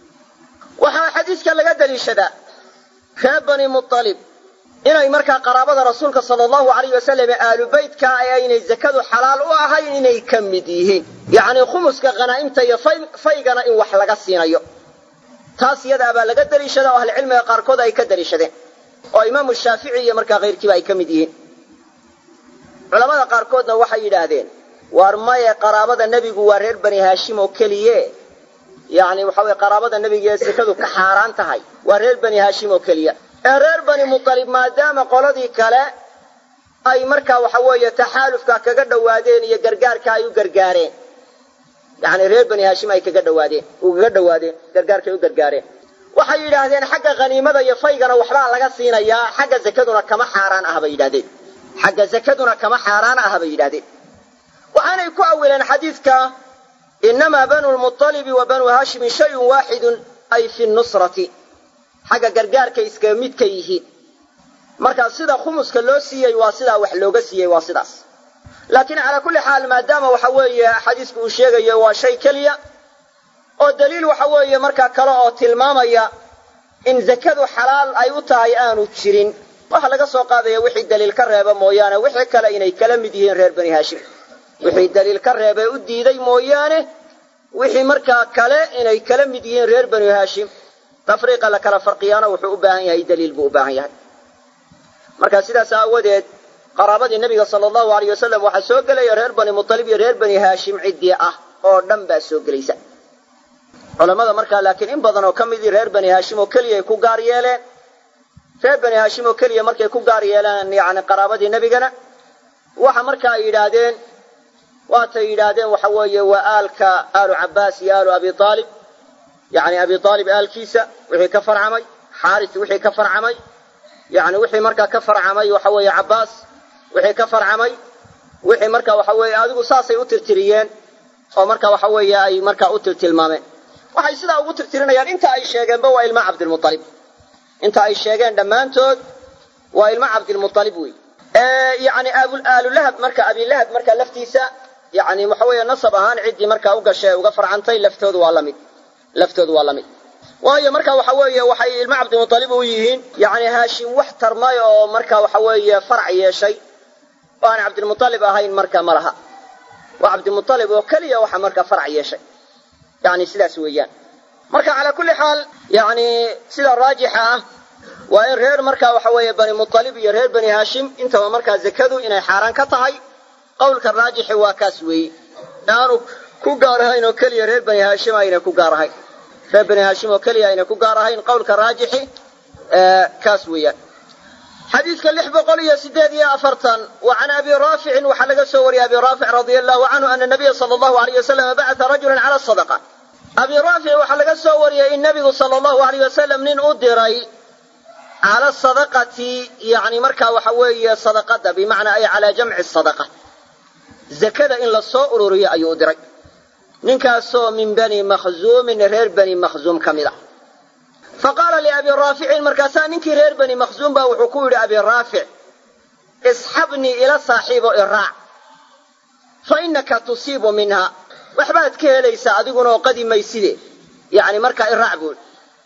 waxaa xadiiska laga daliishadaa reer bani mutalib inay markaa qaraabada rasuulka sala allahu alayh wasalam ee aalu beytka ee aynay zakadu xalaal u ahayn inay ka mid yihiin yacni khumuska khanaa'imta iyo faygana in wax laga siinayo taas iyadaa baa laga daliishada oo ahlicilmiga qaarkood ay ka daliishadeen oo imaamu shaafici iyo markaa kayrkiiba ay ka mid yihiin culamada qaarkoodna waxay yidhaahdeen waar maye qaraabada nebigu waa reer bani haashim oo keliye yacni waxa weye qaraabada nebiga ee sekadu ka xaaraan tahay waa reer bani haashim oo keliya ee reer bani mutalib maadaama qoladii kale ay markaa waxa weeye taxaalufka kaga dhowaadeen iyo gargaarka ay u gargaareen yacni reer bani haashim ay kaga dhawaadeen ugaga dhowaadeen gargaarkay u gargaareen waxay yidhaahdeen xagga khaniimada iyo faygana waxbaa laga siinayaa xagga zakaduna kama xaaraan ah bay yidhahdeen xagga zakaduna kama xaaraan ah bay yidhahdeen waxaanay ku awileen xadiidka inamaa banu lmualibi wa banuu haashimin shayun waaxidun ay fi nusrati xagga gargaarkay iskaga mid ka yihiin marka sida khumuska loo siiyey waa sidaa wax looga siiyey waa sidaas laakiin calaa kulli xaal maadaama waxa weeye xadiisku uu sheegayo waa shay keliya oo daliil waxa weeye markaa kale oo tilmaamaya in zakadu xalaal ay u tahay aanu jirin waxa laga soo qaadaya wixii daliil ka reeba mooyaane wixii kale inay kala mid yihiin reer bani haashim wixii daliil ka reebee u diiday mooyaane wixii markaa kale inay kala mid yihiin reer bani haashim tafriiqa la kala farqiyaana wuxuu u baahan yahay daliil buu u baahan yahay marka sidaas aawadeed qaraabadii nebiga sala allahu alayh wasalam waxaa soo gelaya reer bani mutalib iyo reer bani haashim ciddii ah oo dhan baa soo gelaysa culammada markaa laakiin in badan oo ka midii reer bani haashim oo keliya ay ku gaar yeeleen reer bani haashim oo keliya markay ku gaar yeeleen yacni qaraabadii nebigana waxa marka ay yidhaahdeen waatay yidhaahdeen waxa weeye waa aalka aalu cabbaas iyo aalu abi aalib yacni abi aalib aalkiisa wixii ka farcamay xaaris wixii ka farcamay yacni wixii markaa ka farcamay waxa weeye cabbaas wixii ka farcamay wixii marka waxa weeye adigu saasay u tirtiriyeen oo marka waxa weeye ay markaa u tirtilmaameen waxay sidaa ugu tirtirinayaan inta ay sheegeenba waa ilma cabdilmualib inta ay sheegeen dhammaantood waa ilma cabdilmualib wey yani aalulahab marka abilahab marka laftiisa yani waxa weeye nasab ahaan ciddii markaa u gashay uga farcantay laftoodu waa lamid laftoodu waa lamid waayo marka waxa weeye waxay ilma cabdimualib u yihiin yani haashim wax tarmay oo marka waxa weeye farac yeeshay oo aan cabdilmualib ahayn marka ma laha waa cabdimualib oo keliya waxa marka farac yeeshay yani sidaas weeyaan marka calaa kulli xaal yani sida raajixa ah waa in reer marka waxa weeye bani mualib iyo reer bani haashim intaba markaa zakadu inay xaaraan ka tahay qowlka raajixi waa kaas weeye aanu ku gaar ahayn oo keliya reer bani haashim ayna ku gaar ahayn reer bani haashim oo keliya ayna ku gaar ahayn qowlka raajixi kaas weeyaan xadiidka lix boqol iyo sideed iyo afartan wa can abi raaficin waxaa laga soo wariyay abi raafic radia allahu canhu ana nabiya sala allahu alayh wasalam bacata rajulan cala sadaqa abi raafic waxaa laga soo wariyay in nabigu sala allahu alayh wasalam nin u diray cala sadaqati yani markaa waxa weeye sadaqada bimacnaa ay calaa jamci sadaqa zakada in la soo ururiyo ayuu u diray ninkaasoo min bani makhzuumin reer bani makhzuum ka mid a fa qaala liabi raaficin markaasaa ninkii reer bani makhzuum baa wuxuu ku yidhi abi raafic isxabnii ila saaxiibo iraac fa innaka tusiibu minha waxbaad ka helaysaa adiguna oo qadi mayside yacni markaa iraac buui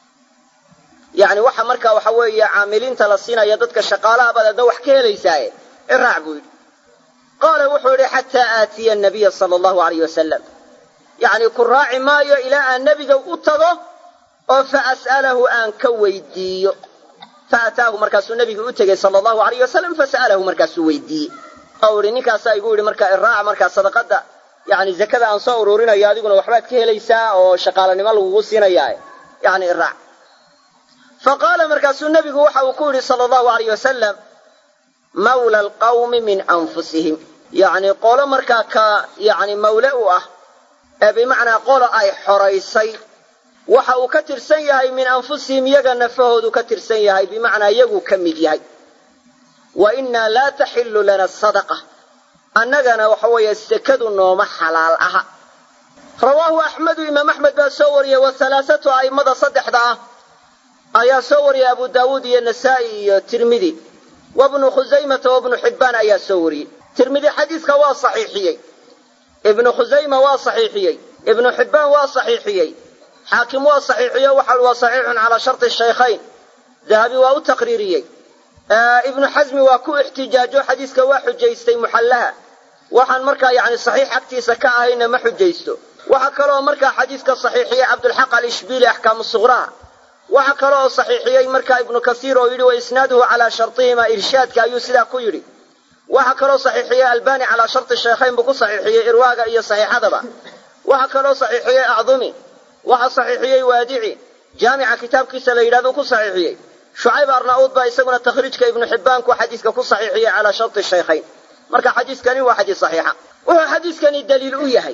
yacni waxa markaa waxa weeye caamiliinta la siinaya dadka shaqaalaha baad adna wax ka helaysaaye iraac buu yidhi qaala wuxuu yidhi xataa aatiya anabiya sala allahu alayh wasalam yacni ku raaci maayo ilaa aan nebiga u tago oo fa as'alahu aan ka weydiiyo fa ataahu markaasuu nebigu u tegey sala allahu alayh wasalam fasa'alahu markaasuu weydiiyey oo idhi ninkaasaa igu yidhi markaa iraaca markaa sadaqadda yacni zakada aan soo uruurinayo adiguna waxbaad ka helaysaa oo shaqaalanimo lagugu siinayaa yacni iraac fa qaala markaasuu nebigu waxa uu ku yidhi sala allahu alayh wasalam mawla alqawmi min anfusihim yacni qolo markaa ka yacni mawle u ah ee bimacnaa qolo ay xoraysay waxa uu ka tirsan yahay min anfusihim iyaga nafahoodu ka tirsan yahay bimacnaa iyaguu ka mid yahay wa innaa laa taxillu lana sadaqa annagana waxa weeye sekadu nooma xalaal aha rawaahu axmedu imaam axmed baa soo wariyey wa halaasatu a'immada saddexda ah ayaa soo wariyey abu daawuud iyo nasaa'i iyo tirmidi wa bnu khusaymata wa bnu xibbaan ayaa soo wariyey tirmidi xadiiska waa saxiixiyey ibnu khusayma waa saxiixiyey ibnu xibbaan waa saxiixiyey xaakim waa saxiixiyo waxa waa saxiixun calaa sharti shaykhayn dahabi waa u taqriiriyey ibnu xasmi waa ku ixtijaajo xadiiska waa xujaystay muxallaha waxaan markaa yacni saxiix agtiisa ka ahayna ma xujaysto waxa kaloo markaa xadiiska saxiixiyey cabdulxaq alishbiili axkaamu suqraha waxa kaloo saxiixiyey markaa ibnu kasiir oo yidhi wa isnaaduhu calaa shartihima irshaadka ayuu sidaa ku yidhi waxa kaloo saxiixiyey albani calaa sharti shaykhayn buu ku saxiixiyey irwaaga iyo saxiixadaba waxa kaloo saxiixiyey acdumi waxa saxiixiyey waadici jaamica kitaabkiisa la yidhahdo ku saxiixiyey shucayb arnauud baa isaguna takhriijka ibnu xibbaanku xadiiska ku saxiixiyey calaa sharti shaykhayn marka xadiiskani waa xadiis saxiixa wuxuu xadiiskani daliil u yahay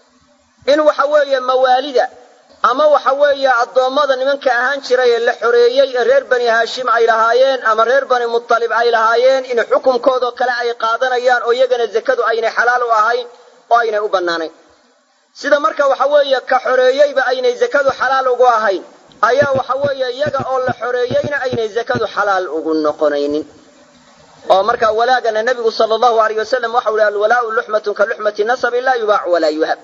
in waxa weeye mawaalida ama waxa weeye addoommada nimanka ahaan jiray ee la xoreeyey ee reer bani haashim ay lahaayeen ama reer bani mutalib ay lahaayeen in xukunkoodoo kale ay qaadanayaan oo iyagana zakadu aynay xalaal u ahayn oo aynay u bannaanayn sida marka waxa weeye ka xoreeyeyba aynay zakadu xalaal ugu ahayn ayaa waxa weeye iyaga oo la xoreeyeyna aynay zakadu xalaal ugu noqonaynin oo marka walaagana nebigu sala allahu alayh wasalam waxau ihi alwalaau luxmatun ka luxmati nasabi laa yubaacu walaa yuhab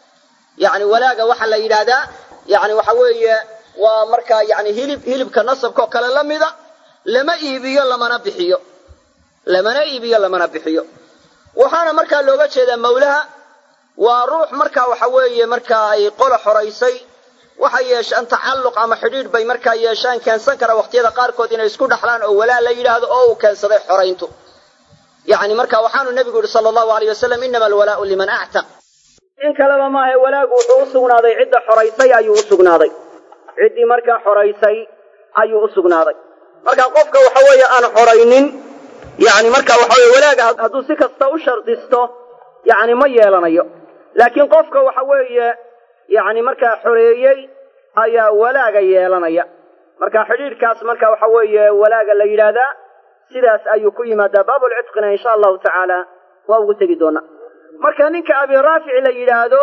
yacni walaaga waxaa la yidhaahdaa yacni waxa weeye waa markaa yani hilib hilibka nasabkaoo kale la mida lama iibiyo lamana bixiyo lamana iibiyo lamana bixiyo waxaana markaa looga jeedaa mawlaha waa ruux marka waxa weeye markaa ay qola xoraysay waxay yeeshaan tacalluq ama xidhiidh bay markaa yeeshaan keensan kara waqtiyada qaarkood inay isku dhaxlaan oo walaa la yidhaahdo oo uu keensaday xorayntu yacni marka waxaanu nebigu yihi sala allahu alayh wasalam inama alwalaau liman actaq in kaleba maahae walaagu wuxuu u sugnaaday cidda xoraysay ayuu u sugnaaday ciddii markaa xoraysay ayuu u sugnaaday marka qofka waxa weeye aan xoraynin yani marka waxa weye walaaga hadduu si kasta u shardisto yani ma yeelanayo laakiin qofka waxa weeye yani markaa xoreeyey ayaa walaaga yeelanaya marka xidhiidhkaas marka waxa weeye walaaga la yidhaahdaa sidaas ayuu ku yimaadaa baabulcidqina insha allahu tacaala waa ugu tegi doonaa marka ninka abi raafic la yidhaahdo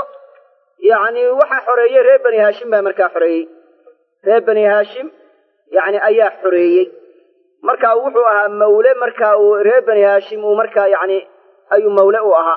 yani waxaa xoreeyey reer bani haashim baa markaa xoreeyey reer bani haashim yani ayaa xoreeyey marka wuxuu ahaa mawle marka uu reer bani haashim uu markaa yani ayuu mawle u ahaa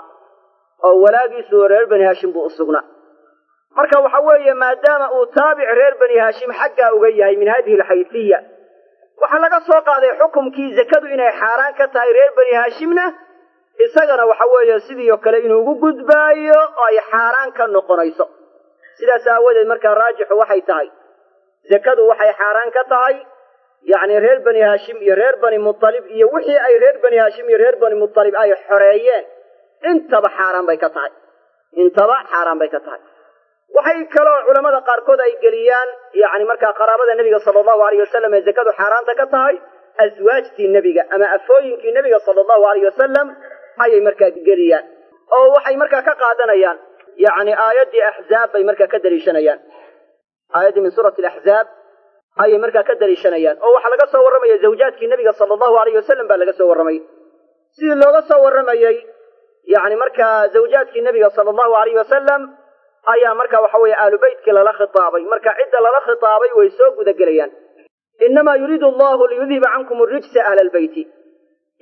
oo walaagiisu reer bani haashim buu u sugnaa marka waxa weeye maadaama uu taabic reer bani haashim xaggaa uga yahay min hadihi alxayfiya waxaa laga soo qaaday xukumkii zakadu inay xaaraan ka tahay reer bani haashimna isagana waxa weeye sidii oo kale inuu ugu gudbaayo oo ay xaaraan ka noqonayso sidaas aawadeed markaa raajixu waxay tahay zakadu waxay xaaraan ka tahay yacni reer bani haashim iyo reer bani mutalib iyo wixii ay reer bani haashim iyo reer bani mutalib ay xoreeyeen intaba xaaraan bay ka tahay intaba xaaraan bay ka tahay waxay kaloo culammada qaarkood ay geliyaan yacni markaa qaraabada nebiga sala allahu alayh wasalam ee zakadu xaaraanta ka tahay aswaajtii nebiga ama afooyinkii nebiga sala allahu alayh wasalam ayay markaa geliyaan oo waxay markaa ka qaadanayaan yacni aayaddii axzaab bay markaa ka daliishanayaan aayaddii min suurati alaxzaab ayay markaa ka daliishanayaan oo waxaa laga soo warramaya zawjaadkii nebiga sala allahu alayh wasalam baa laga soo warramay sidii looga soo warramayey yacni markaa zawjaadkii nebiga sala allahu alayh wasalam ayaa marka waxa weeye aalu beytkii lala khitaabay marka cidda lala khitaabay way soo gudagelayaan innamaa yuriidu allahu liyudhiba cankum arijsa ahla albeyti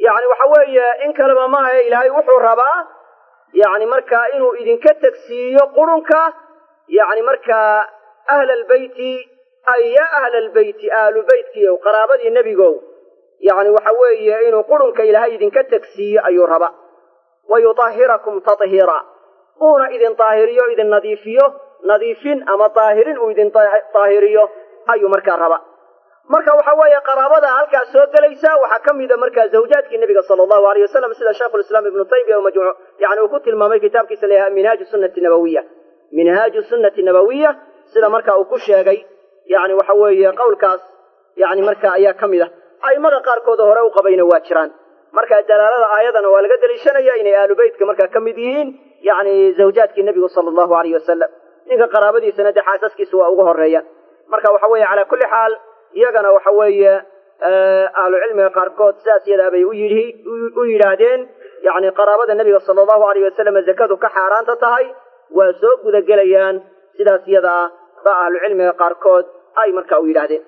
yacni waxa weeye in kaleba maaha ilaahay wuxuu rabaa yacni markaa inuu idinka tegsiiyo qurunka yacni markaa ahla albeyti ay ya ahla albeyti ahlu beytkiiyow qaraabadii nebigow yacni waxa weeye inuu qurunka ilaahay idinka tegsiiyo ayuu rabaa wa yutahhirakum tathiira uuna idin daahiriyo idin nadiifiyo nadiifin ama daahirin uu idin daahiriyo ayuu markaa rabaa marka waxa weeye qaraabada halkaas soo gelaysa waxaa ka mida markaa zawjaadkii nebiga sala allahu alayh wasalam sida sheikhulislaam ibnu taymiya majmu yani uu ku tilmaamay kitaabkiisa la yahay minhaaju sunnati nabawiya minhaaju sunnati nabawiya sida marka uu ku sheegay yani waxa weeye qowlkaas yani marka ayaa ka mid a a'immada qaarkooda hore u qabayna waa jiraan marka dalaalada aayadana waa laga deliishanaya inay ahlu beytka markaa ka mid yihiin yani zawjaadkii nebigu sala allahu alayh wasalam ninka qaraabadiisana dee xaasaskiisa waa uga horeeyaan marka waxa weeye calaa kulli xaal iyagana waxa weeye ahlu cilmiga qaarkood sidaas yadaa bay u yidhi u yidhaahdeen yacni qaraabada nebiga sala allahu alayh wasalam zakadu ka xaaraanta tahay waa soo gudagelayaan sidaas yadaa ba ahlu cilmiga qaarkood ay marka u yidhaahdeen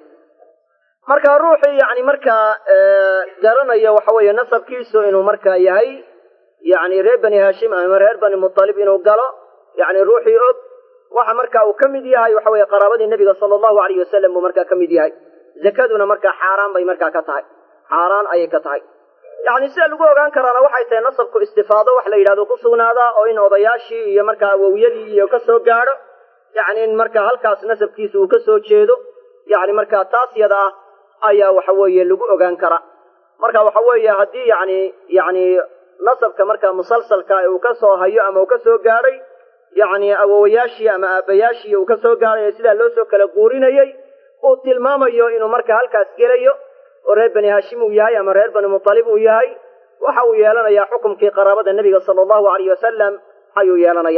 marka ruuxii yani markaa garanaya waxa weeye nasabkiisu inuu markaa yahay yani reer bani haashim ama reer bani mutalib inuu galo yani ruuxii og waxa marka uu ka mid yahay waxa weeye qaraabadii nebiga sala allahu alayh wasalam buu markaa ka mid yahay zakaduna markaa xaaraan bay markaa ka tahay xaaraan ayay ka tahay yacni sida lagu ogaan karaana waxay tahay nasabku istifaado wax la yidhahdo ku sugnaadaa oo in odayaashii iyo markaa awowyadii iyo ka soo gaadho yacni in markaa halkaas nasabkiisa uu ka soo jeedo yacni markaa taas yada ah ayaa waxa weeye lagu ogaan karaa marka waxa weeye haddii yacni yacni nasabka markaa musalsalka uu ka soo hayo ama uu ka soo gaadhay yacni awowayaashii ama aabbayaashii uu ka soo gaadhay sidaa loo soo kala guurinayey uu tilmaamayo inuu markaa halkaas gelayo oo reer bani haashim uu yahay ama reer bani mutalib uu yahay waxa uu yeelanayaa xukumkii qaraabada nebiga sala allahu alayh wasalam ayuu yeelanaya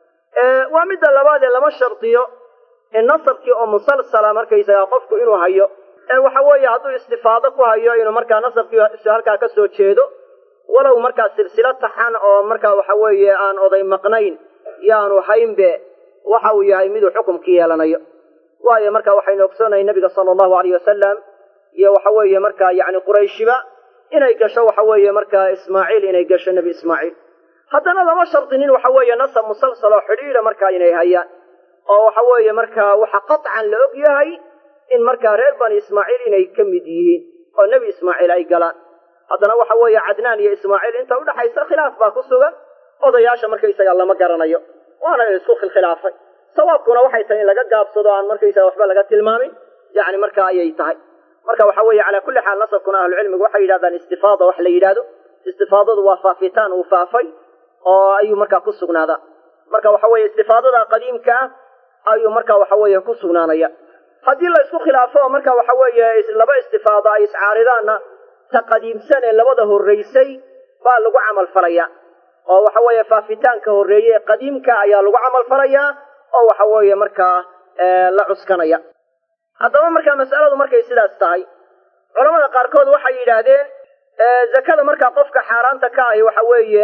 waa midda labaad ee lama shardiyo in nasabkii oo musalsala markaysagaa qofku inuu hayo ee waxa weeye hadduu istifaado ku hayo inuu markaa nasabkii halkaa ka soo jeedo walow markaa silsilo taxan oo markaa waxa weeye aan oday maqnayn yaanu haynbe waxa uu yahay miduu xukumkii yeelanayo waayo marka waxaynu ogsoonahay nebiga sala allahu alayh wasalam iyo waxa weeye markaa yacni qurayshiba inay gasho waxa weeye markaa ismaaciil inay gasho nebi ismaaciil haddana lama shardinin waxa weeye nasab musalsal oo xidhiidha markaa inay hayaan oo waxa weeye markaa waxa qatcan la og yahay in markaa reer bani ismaaciil inay ka mid yihiin oo nebi ismaaciil ay galaan haddana waxa weeye cadnaan iyo ismaaciil inta udhaxaysa khilaaf baa ku sugan odayaasha markaysaga lama garanayo waana isku khilkhilaafay sawaabkuna waxay tahay in laga gaabsado aan markaysaga waxba laga tilmaamin yani marka ayay tahay marka waxa weeye calaa kulli xaal nasabkuna ahlucilmigu waxay yidhahdaan istifaada wax la yidhahdo istifaadadu waa faafitaan uu faafay oo ayuu markaa ku sugnaadaa marka waxa weeye istifaadada qadiimka ah ayuu marka waxa weeye ku sugnaanaya haddii la isku khilaafo oo marka waxa weeye laba istifaado ay iscaaridaanna ta qadiimsan ee labada horraysay baa lagu camal falaya oo waxa weeye faafitaanka horreeye ee qadiimka ayaa lagu camal falayaa oo waxa weeye markaa la cuskanaya haddaba markaa mas'aladu markay sidaas tahay culamada qaarkood waxay yidhaahdeen zakada markaa qofka xaaraanta ka ahi waxa weeye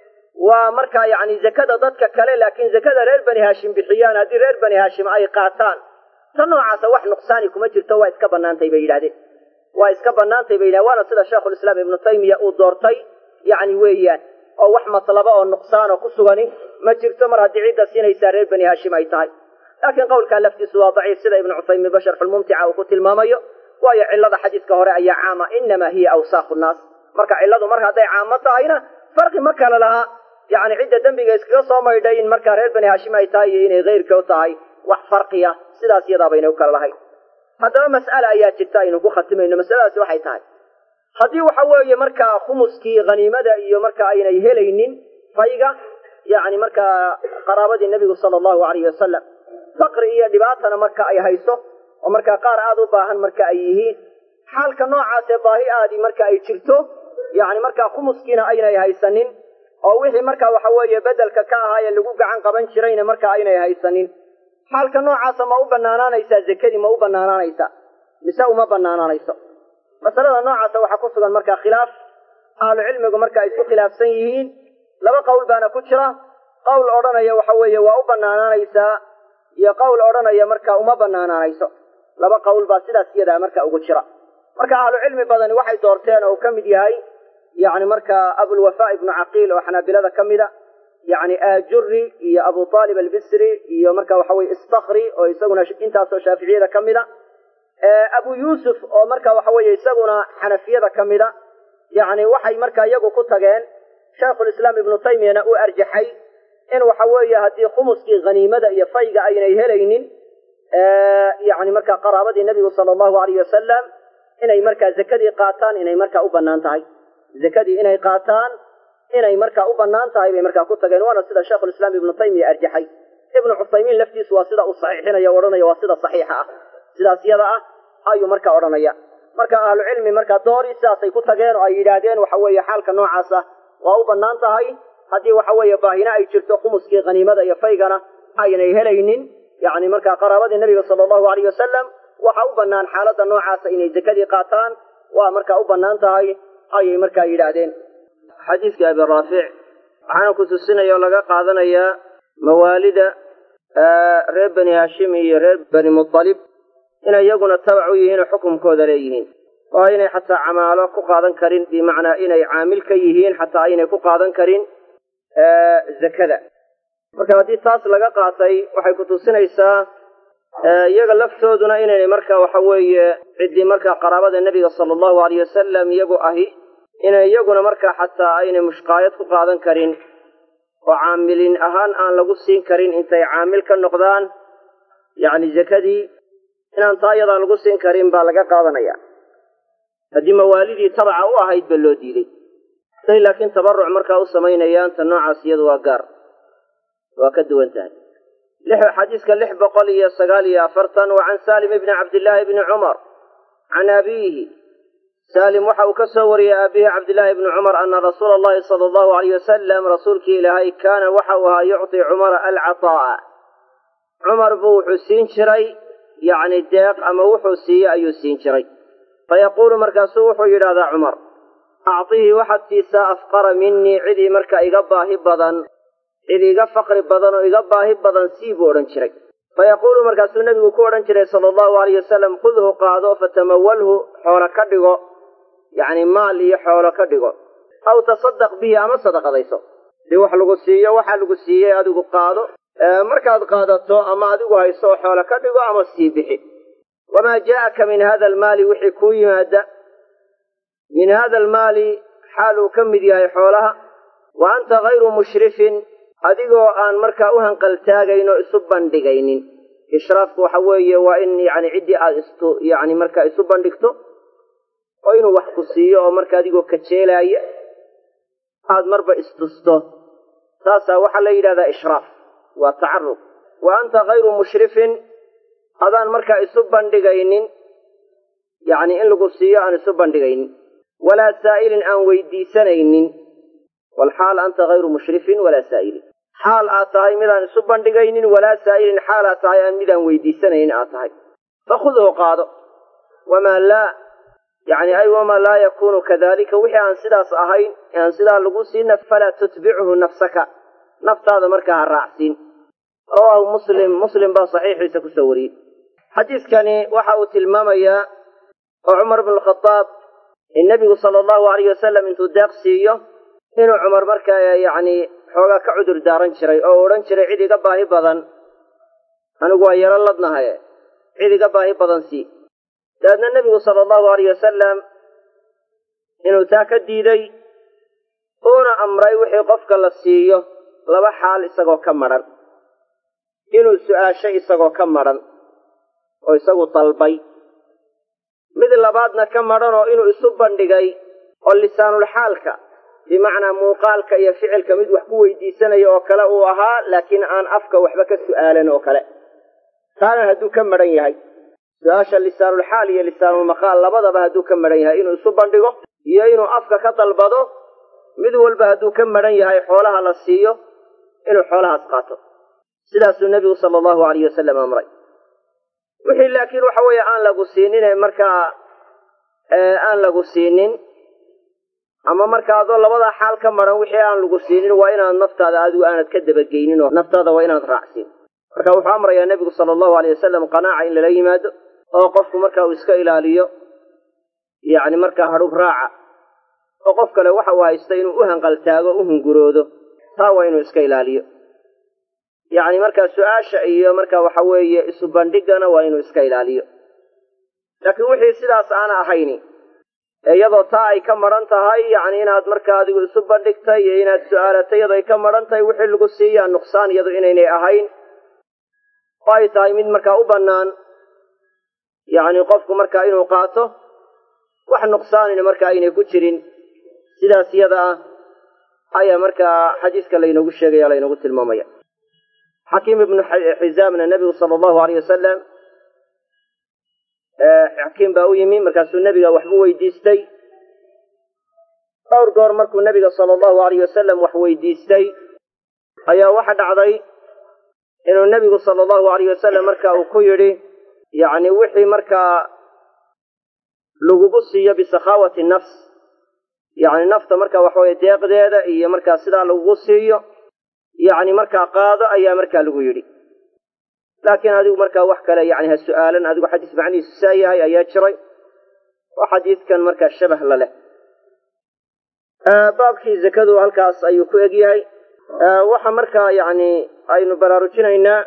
waa markaa yacni zakada dadka kale laakiin zakada reer bani haashim bixiyaan haddii reer bani haashim ay qaataan ta noocaasa wax nuqsaani kuma jirto waa iska bannaantay bay yidhahdeen waa iska bannaantay bay yidhahdeen waana sida sheikhulislaam ibnu taymiya uu doortay yacni weeyaan oo wax matlaba oo nuqsaan oo ku sugani ma jirto mar haddii cidda siinaysaa reer bani haashim ay tahay laakiin qowlkaa laftiisu waa daciif sida ibnu cuthaymiin ba sharxulmumtica uu ku tilmaamayo waayo cillada xadiiska hore ayaa caama inamaa hiya awsaaqu nnaas marka cilladu mar hadday caamo tahayna farqi ma kale laha yacni cidda dembiga iskaga soo maydhay in markaa reer bani haashim ay tahay iyo inay keyrkoo tahay wax farqiya sidaas iyadaa bayna u kala lahayn haddaba mas'ala ayaa jirta aynu ku khatimayno masaladaasi waxay tahay haddii waxa weeye markaa khumuskii khaniimada iyo marka aynay helaynin fayga yacni markaa qaraabadii nebigu sala allahu alayhi wasalam faqri iyo dhibaatana marka ay hayso oo markaa qaar aada u baahan marka ay yihiin xaalka noocaasee baahi aadii marka ay jirto yacni markaa khumuskiina aynay haysanin oo wixii marka waxa weeye bedelka ka ahaa ee lagu gacan qaban jirayna marka aynay haysanin xaalka noocaasa ma u banaanaanaysaa zakadii ma u banaanaanaysaa mise uma banaanaanayso masalada noocaasa waxaa ku sugan markaa khilaaf ahlu cilmigu marka ay isku khilaafsan yihiin laba qowl baana ku jira qowl odhanaya waxa weeye waa u banaanaanaysaa iyo qowl odhanaya marka uma banaanaanayso laba qowl baa sidaas iyadaa marka ugu jira marka ahlu cilmi badani waxay doorteen oo uu ka mid yahay yani markaa abulwafa ibnu caqiil oo xanaabilada ka mida yani aajuri iyo abu aalib albisri iyo marka waxa weye istakri oo isaguna intaasoo shaaficiyada ka mida abu yuusuf oo marka waxa weye isaguna xanafiyada ka mida yani waxay marka iyagu ku tageen shaikhulislaam ibnu taymiyana uu arjaxay in waxa weeye haddii khumuskii haniimada iyo fayga aynay helaynin yani marka qaraabadii nebigu sala allahu alayh wasalam inay markaa zakadii qaataan inay markaa u banaan tahay zakadii inay qaataan inay markaa u banaan tahay bay markaa ku tageen waana sida sheikhulislaam ibnu taymiya arjaxay ibnu cuthaymiin laftiisu waa sida uu saxiixinaya o odhanaya waa sida saxiixa ah sidaas yada ah ayuu marka odhanaya marka ahlucilmi markaa doori sidaasay ku tageen oo ay yidhaahdeen waxa weeye xaalka noocaas ah waa u banaan tahay haddii waxa weeye baahina ay jirto khumuskii haniimada iyo faygana aynay helaynin yani markaa qaraabadii nebiga sala allahu alayh wasalam waxa u banaan xaaladda noocaasa inay zakadii qaataan waa markaa u banaan tahay ayay markaa yidhaahdeen xadiiskii abi raafic waxaana ku tusinaya oo laga qaadanayaa mawaalida reer bani haashim iyo reer bani mutalib inay iyaguna tabac u yihiin oo xukumkooda leeyihiin oo aynay xataa camaalo ku qaadan karin bimacnaa inay caamil ka yihiin xataa aynay ku qaadan karin zakada marka haddii taas laga qaatay waxay ku tusinaysaa iyaga laftooduna inaynay marka waxa weeye ciddii markaa qaraabada nebiga sala allahu alayh wasalam iyagu ahi inay iyaguna markaa xataa aynay mushqaayad ku qaadan karin oo caamilin ahaan aan lagu siin karin intay caamil ka noqdaan yacni zakadii inaan taa iyadaa lagu siin karin baa laga qaadanaya haddii mawaalidii tabaca u ahayd ba loo diiday say laakiin tabaruc markaa u samaynayaan ta noocaas iyadu waa gaar waa ka duwan tahay xadiiska lix boqol iyo sagaal iyo afartan wa can salim ibni cabdillaahi bni cumar can abiihi salim waxa uu ka soo wariyey aabihi cabdillaahi bni cumar ana rasuula allahi sala allahu alayh wasalam rasuulkii ilaahay kaana waxa uu ahaa yucطi cumara alcataa'a cumar buu wuxuu siin jiray yacni deeq ama wuxuu siiye ayuu siin jiray fayaquulu markaasuu wuxuu yidhahdaa cumar acطihii waxaad siisaa afqara minii cidii marka iga baahi badan cid iga faqri badan oo iga baahi badan sii buu odhan jiray fayaquulu markaasuu nebigu ku odhan jiray sala allahu alayh wasalam khudhu qaado fatamawalhu xoolo ka dhigo yacni maal iyo xoolo ka dhigo aw tasaddaq bihi ama sadaqadayso dii wax lagu siiyo waxaa lagu siiyey adigu qaado markaad qaadato ama adigu hayso oo xoolo ka dhigo ama sii bixi wamaa jaa'aka min hada almaali wixii kuu yimaada min hada almaali xaal uu ka mid yahay xoolaha wa anta hayru mushrifin adigoo aan markaa u hanqaltaagayn oo isu bandhigaynin ishraafku waxa weeye waa in yani ciddii aad istu yani markaa isu bandhigto oo inuu wax ku siiyo oo marka adigoo kajeelaaya aad marba istusto taasaa waxaa la yidhahdaa ishraaf waa tacarub wa anta hayru mushrifin adaan markaa isu bandhigaynin yacni in lagu siiyo aan isu bandhigaynin walaa saa'ilin aan weydiisanaynin walxaal anta hayru mushrifin walaa saa'ilin xaal aad tahay midaan isu bandhigaynin walaa saa'ilin xaal aad tahay aan midaan weydiisanaynin aad tahay fakhudhu qaado wamaa laa yacni ay wamaa laa yakuunu kadalika wixii aan sidaas ahayn ee aan sidaa lagu siina falaa tutbichu nafsaka naftaada markaa ha raacsiin rawaahu muslim muslim baa saxiixiisa kusoo wariyey xadiiskani waxa uu tilmaamayaa oo cumar bnu khadaab in nebigu sala allahu alayh wasalam intuu deeq siiyo inuu cumar markaa yacni xoogaa ka cudur daaran jiray oo u odhan jiray cid iga baahi badan anigu waa yaro ladnahaye cid iga baahi badan sii dabeedna nebigu sala allahu alayh wasalam inuu taa ka diiday uuna amray wixii qofka la siiyo laba xaal isagoo ka madhan inuu su'aasho isagoo ka madhan oo isagu dalbay mid labaadna ka madhan oo inuu isu bandhigay oo lisaanulxaalka bimacnaa muuqaalka iyo ficilka mid wax ku weydiisanayo oo kale uu ahaa laakiin aan afka waxba ka su'aalan oo kale taana hadduu ka madhan yahay su-aasha lisaanulxaal iyo lisaanulmaqaal labadaba hadduu ka madhan yahay inuu isu bandhigo iyo inuu afka ka dalbado mid walba hadduu ka madhan yahay xoolaha la siiyo inuu xoolahaas qaato sidaasuu nebigu sala allahu alayh wasalam amray wixii laakiin waxa weeye aan lagu siinin markaa aan lagu siinin ama marka adoo labadaa xaal ka maran wixii aan lagu siinin waa inaad naftaada adigu aanad ka dabageynin oo naftaada waa inaad raacsiin marka wuxuu amrayaa nebigu sala allahu alayh wasalam qanaaca in lala yimaado oo qofku marka uu iska ilaaliyo yacni markaa hadhub raaca oo qof kale waxa uu haysta inuu u hanqaltaago u hunguroodo taa waa inuu iska ilaaliyo yacni markaa su-aasha iyo marka waxa weeye isu bandhigana waa inuu iska ilaaliyo laakiin wixii sidaas aana ahayni iyadoo taa ay ka maran tahay yacni inaad markaa adigu isu bandhigtay iyo inaad su-aalatay iyadoo ay ka maran tahay wixii lagu siiyaa nuqsaan iyadu inaynay ahayn oo ay tahay mid markaa u bannaan yacni qofku markaa inuu qaato wax nuqsaanina marka aynay ku jirin sidaas iyada ah ayaa markaa xadiiska laynoogu sheegaya laynoogu tilmaamaya xakiim ibnu xizaamna nebigu sala allahu aleyh wasalam xakiim baa u yimi markaasuu nebiga waxbu weydiistay dhowr goor markuu nebiga sala allahu aleyh wasalam wax weydiistay ayaa waxa dhacday inuu nebigu sala allahu aleyh wasalam marka uu ku yidhi yacni wixii markaa lagugu siiyo bisakhaawati nafs yacni nafta marka waxaweye deeqdeeda iyo markaa sidaa lagugu siiyo yacni markaa qaado ayaa markaa lagu yidhi laakiin adigu markaa wax kale yani ha su-aalan adigu xadiis macnihiisu saa yahay ayaa jiray oo xadiidkan markaa shabah la leh baabkii zakadu halkaas ayuu ku eg yahay waxa markaa yacni aynu baraarujinaynaa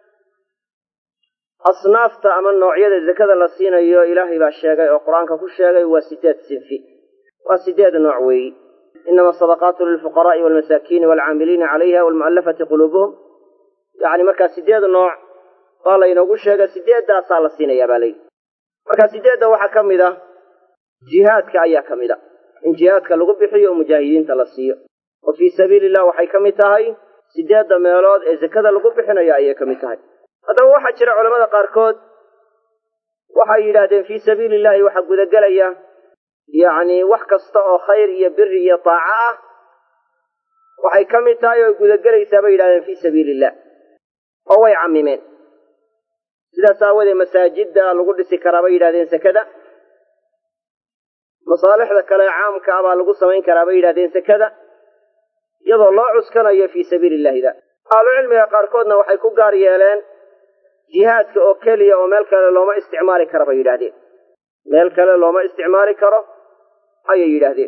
asnaafta ama noocyada zakada la siinayo ilaahay baa sheegay oo qur-aanka ku sheegay waa sideed sinfi waa sideed nooc weeyi inama asadaqaatu lilfuqaraai walmasaakiini walcaamiliina calayha walmu'allafati quluubuhum yacni markaa sideed nooc baa laynoogu sheegay sideeddaasaa la siinayaa baa layidhi marka sideedda waxaa ka mid ah jihaadka ayaa ka mid a in jihaadka lagu bixiyo oo mujaahidiinta la siiyo oo fii sabiili illah waxay ka mid tahay sideedda meelood ee zakada lagu bixinayo ayay ka mid tahay haddaba waxaa jira culamada qaarkood waxay yidhaahdeen fii sabiili illahi waxaa gudagelaya yacni wax kasta oo khayr iyo biri iyo taaco ah waxay ka mid tahay oo gudagelaysaa bay yidhahdeen fii sabiili illah oo way camimeen sidaas aawadee masaajidda lagu dhisi karaa bay yidhahdeen sekada masaalixda kale caamka ah baa lagu samayn karaa bay yidhahdeen sekada iyadoo loo cuskanayo fii sabiili illahida ahlucilmiga qaarkoodna waxay ku gaar yeeleen jihaadka oo keliya oo meel kale looma isticmaali karo bay yidhahdeen meel kale looma isticmaali karo ayay yidhaahdeen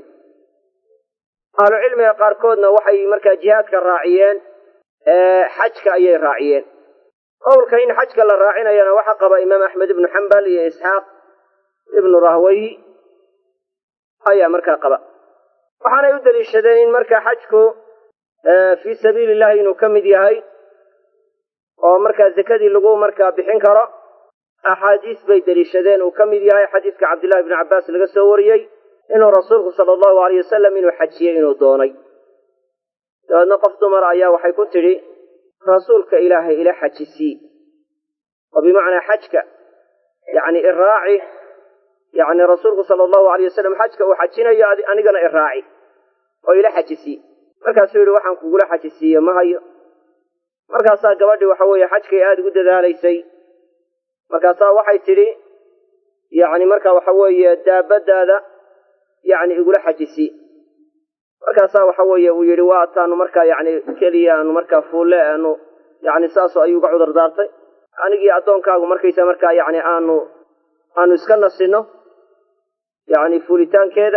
ahlucilmiga qaarkoodna waxay markaa jihaadka raaciyeen xajka ayay raaciyeen qowlka in xajka la raacinayana waxaa qaba imaam axmed ibnu xambal iyo isxaaq ibnu rahwayi ayaa markaa qaba waxaanay u daliishadeen in markaa xajku fii sabiili illahi inuu ka mid yahay oo markaa zakadii lagu markaa bixin karo axaadiis bay deliishadeen uu ka mid yahay xadiiska cabdillahi bni cabbaas laga soo wariyey inuu rasuulku sala allahu aleyh wasalam inuu xajiyey inuu doonay dabeedna qof dumar ayaa waxay ku tidhi rasuulka ilaahay ila xajisii oo bimacnaa xajka yacni iraaci yacni rasuulku sala allahu aleyh wasalam xajka uu xajinayo anigana iraaci oo ila xajisii markaasuu yidhi waxaan kugula xajisiiye ma hayo markaasaa gabadhii waxa weeye xajkay aada ugu dadaalaysay markaasaa waxay tidhi yacni marka waxa weeye daabaddaada yacni igula xajisi markaasaa waxa weeye uu yidhi waa taanu markaa yacni keliya aanu markaa fuulle aanu yacni saasoo ayuu uga cudur daartay anigii addoonkaagu markaysa markaa yacni aanu aanu iska nasinno yacni fuulitaankeeda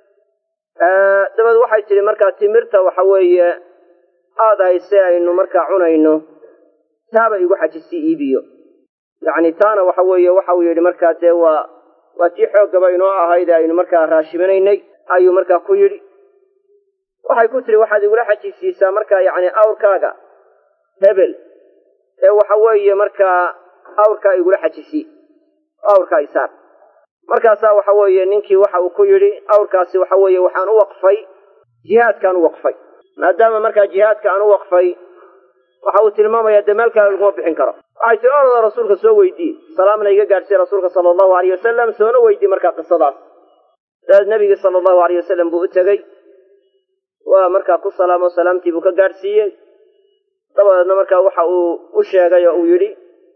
dabeed waxay tidhi markaa timirta waxa weeye aada hayse aynu markaa cunayno taaba igu xajisi iibiyo yacni taana waxa weeye waxa uu yidhi markaa dee waa waa tii xooggaba inoo ahayd ee aynu markaa raashimanaynay ayuu markaa ku yidhi waxay ku tihi waxaad igula xajisiisaa markaa yacni awrkaaga hebel ee waxa weeye markaa awrkaa igula xajisi awrkaa isaar markaasaa waxa weeye ninkii waxa uu ku yidhi awrkaasi waxa weeye waxaan u waqfay jihaadkaan u waqfay maadaama markaa jihaadka aan u waqfay waxa uu tilmaamayaa dee meel kale laguma bixin karo waxay tii orada rasuulka soo weydiiye salaamna iga gaadhsiiye rasuulka sala allahu aleyh wasalam soona weydii markaa qisadaas dabeed nebigii sala allahu aleyh wasalam buu u tegey waa markaa ku salaamo salaamtii buu ka gaadhsiiyey dabadeedna markaa waxa uu u sheegay oo uu yidhi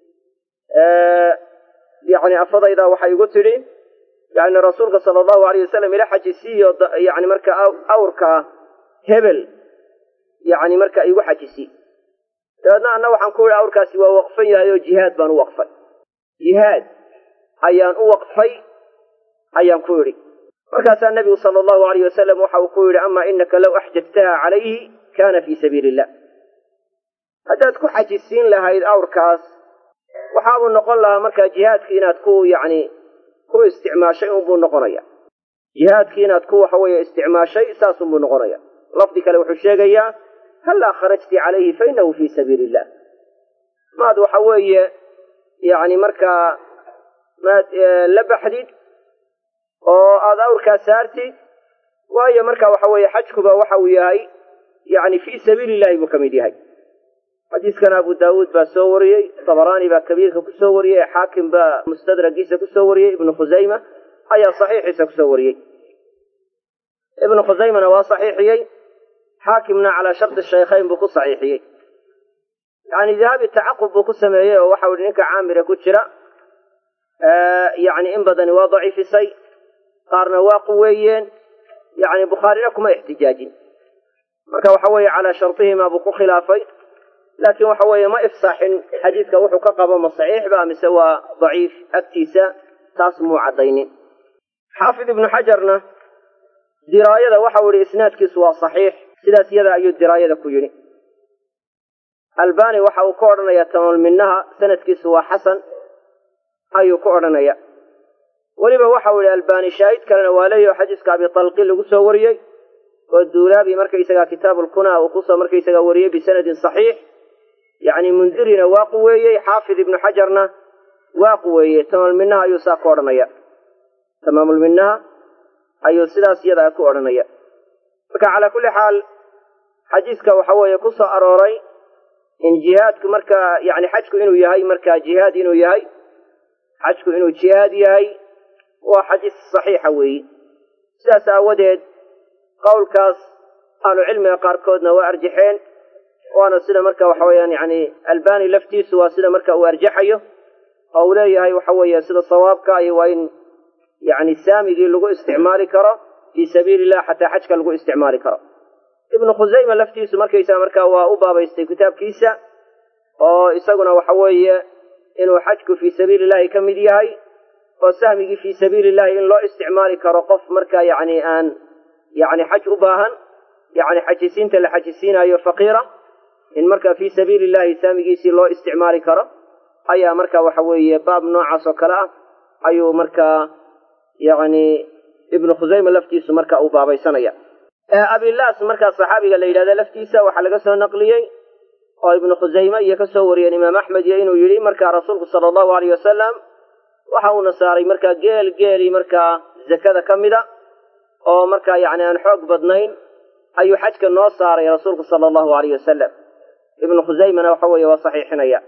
yacni afadayda waxay igu tidhi yacni rasuulka sala allahu aleyh wasalam ila xajisiiyo yacni marka awrkaa hebel yacni marka igu xajisi dabeedna anna waxaan ku yidhi awrkaasi waa waqfan yahay oo jihaad baan u waqfay jihaad ayaan u waqfay ayaan ku yidhi markaasaa nebigu sala allahu alayh wasalam waxa uu ku yidhi ama inaka low axjajtaha calayhi kana fii sabiili illah haddaad ku xajisiin lahayd awrkaas waxaabuu noqon lahaa markaa jihaadkii inaad ku yacni ku isticmaashay unbuu noqonaya jihaadkii inaad ku waxa weeye isticmaashay saasunbuu noqonaya lafdi kale wuxuu sheegayaa hallaa kharajti calayhi fa inahu fii sabiili illah maad waxa weeye yacni markaa maad la baxdid oo aada awrkaa saartid waayo marka waxa weeye xajkuba waxa uu yahay yacni fii sabiili illahi buu ka mid yahay xadiiskan abu daawuud baa soo wariyey dabaraani baa kabiirka ku soo wariyey xaakim baa mustadragiisa kusoo wariyey ibnu khusayma ayaa saxiixiisa kusoo wariyey ibnu khusaymana waa saxiixiyey xaakimna calaa shardi shaykhayn buu ku saxiixiyey yani dahabi tacaqub buu ku sameeyey oo waxau ihi ninka caamira ku jira yani in badani waa daciifisay qaarna waa quweeyeen yani bukhaarina kuma ixtijaajin marka waxa weeye calaa shardihimaa buu ku khilaafay laakiin waxa weeye ma ifsaaxin xadiidka wuxuu ka qabo ma saxiix ba mise waa daciif agtiisa taas muu caddaynin xaafid ibnu xajarna diraayada waxau ihi isnaadkiisu waa saxiix sidaas yada ayuu diraayada ku yidhi albani waxa uu ka odhanaya tamaamulminaha sanadkiisu waa xasan ayuu ku odhanaya weliba waxau yihi albani shaahid kalena waa leeyaho xadiiska abitalqi lagu soo wariyey oo duulaabi markaysagaa kitaabulkunaa uu kusoo markaysagaa wariyey bisanadin saxiix yacni mundirina waa quweeyey xaafid ibnu xajarna waa quweeyey tamaamulminaha ayuu saa ku odhanaya tamaamulminaha ayuu sidaas iyadaa ku odhanaya marka calaa kulli xaal xadiiska waxa weeye ku soo arooray in jihaadku markaa yani xajku inuu yahay markaa jihaad inuu yahay xajku inuu jihaad yahay waa xadiis saxiixa weeyi sidaas aawadeed qowlkaas ahlucilmiga qaarkoodna waa arjaxeen waana sida marka waxa weeyaan yani albani laftiisu waa sida marka uu arjaxayo oo uu leeyahay waxa weeye sida sawaabka iyo waa in yani saamigii lagu isticmaali karo fii sabiili illah xataa xajka lagu isticmaali karo ibnu khusayma laftiisu markaysaa markaa waa u baabaystay kitaabkiisa oo isaguna waxa weeye inuu xajku fii sabiili illahi ka mid yahay oo sahmigii fii sabiili illahi in loo isticmaali karo qof markaa yani aan yani xaj u baahan yani xajisiinta la xajisiinayo faqiira in markaa fii sabiili illahi saamigiisii loo isticmaali karo ayaa marka waxa weeye baab noocaas oo kale ah ayuu markaa yani ibnu khusayma laftiisu marka uu baabaysanaya abilaas markaa saxaabiga la yidhahda laftiisa waxaa laga soo naqliyey oo ibnu khusayme iyo kasoo wariyeen imaam axmed iyo inuu yidhi markaa rasuulku sala allahu aleyh wasalam waxa uuna saaray markaa geel geelii markaa zakada ka mida oo markaa yani aan xoog badnayn ayuu xajka noo saaray rasuulku sala allahu aleyh wasalam ibnu khusaymena waxa weeye waa saxiixinaya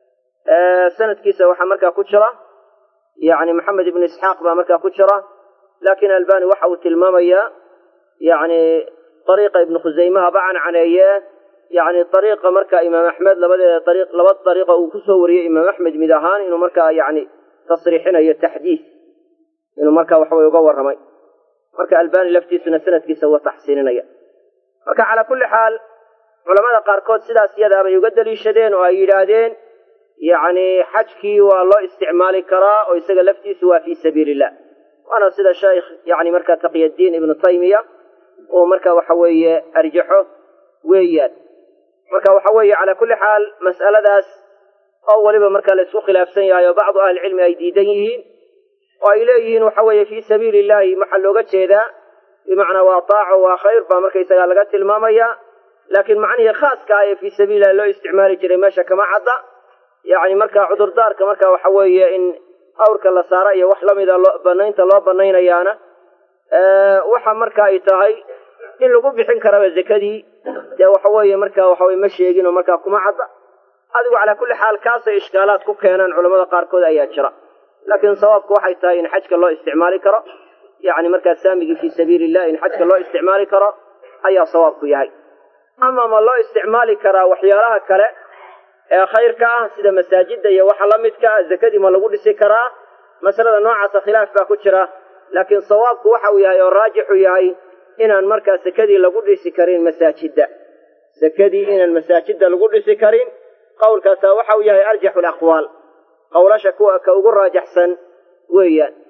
sanadkiisa waxaa markaa ku jira yani maxamed ibnu isxaaq baa markaa ku jira laakiin albani waxa uu tilmaamayaa yani ariiqa ibnu khusaymaha ba cancaneeye yani ariiqa marka imaam axmed labadeeda ari laba ariiqa uu kusoo wariyey imaam axmed mid ahaan inuu markaa yani tasriixinayo taxdiid inuu marka waxaweye uga warramay marka albani laftiisuna sanadkiisa waa taxsiininaya marka calaa kulli xaal culamada qaarkood sidaas iyadaa bay uga daliishadeen oo ay yidhaahdeen yani xajkii waa loo isticmaali karaa oo isaga laftiisu waa fii sabiili illah waana sida sheikh yani marka taqyaddiin ibnu taymiya uu marka waxa weeye arjaxo weeyaan marka waxa weeye calaa kulli xaal mas'aladaas oo weliba marka la isku khilaafsan yahay oo bacdu ahlicilmi ay diidan yihiin oo ay leeyihiin waxa weeye fii sabiili illahi waxaa looga jeedaa bimacnaa waa taaco waa khayr baa markaysagaa laga tilmaamaya laakiin macnihii khaaska ah ee fii sabiilillahi loo isticmaali jiray meesha kama cadda yacni marka cudurdaarka marka waxa weeye in awrka la saara iyo wax lamida loo banaynta loo banaynayaana waxa marka ay tahay in lagu bixin karaba zakadii dee waxa weeye marka waxaweye ma sheegin oo markaa kuma cadda adigu calaa kulli xaal kaasay ishkaalaad ku keenaan culamada qaarkood ayaa jira laakiin sawaabku waxay tahay in xajka loo isticmaali karo yacni markaa saamigii fii sabiili illah in xajka loo isticmaali karo ayaa sawaabku yahay ama ma loo isticmaali karaa waxyaalaha kale ee khayrka ah sida masaajidda iyo waxa la midka ah zakadii ma lagu dhisi karaa masalada noocaasa khilaaf baa ku jira laakiin sawaabku waxa uu yahay oo raajixu yahay inaan markaa sakadii lagu dhisi karin masaajidda sakadii inaan masaajidda lagu dhisi karin qowlkaasaa waxa uu yahay arjaxu alaqwaal qowlasha kuwa ka ugu raajaxsan weeyaan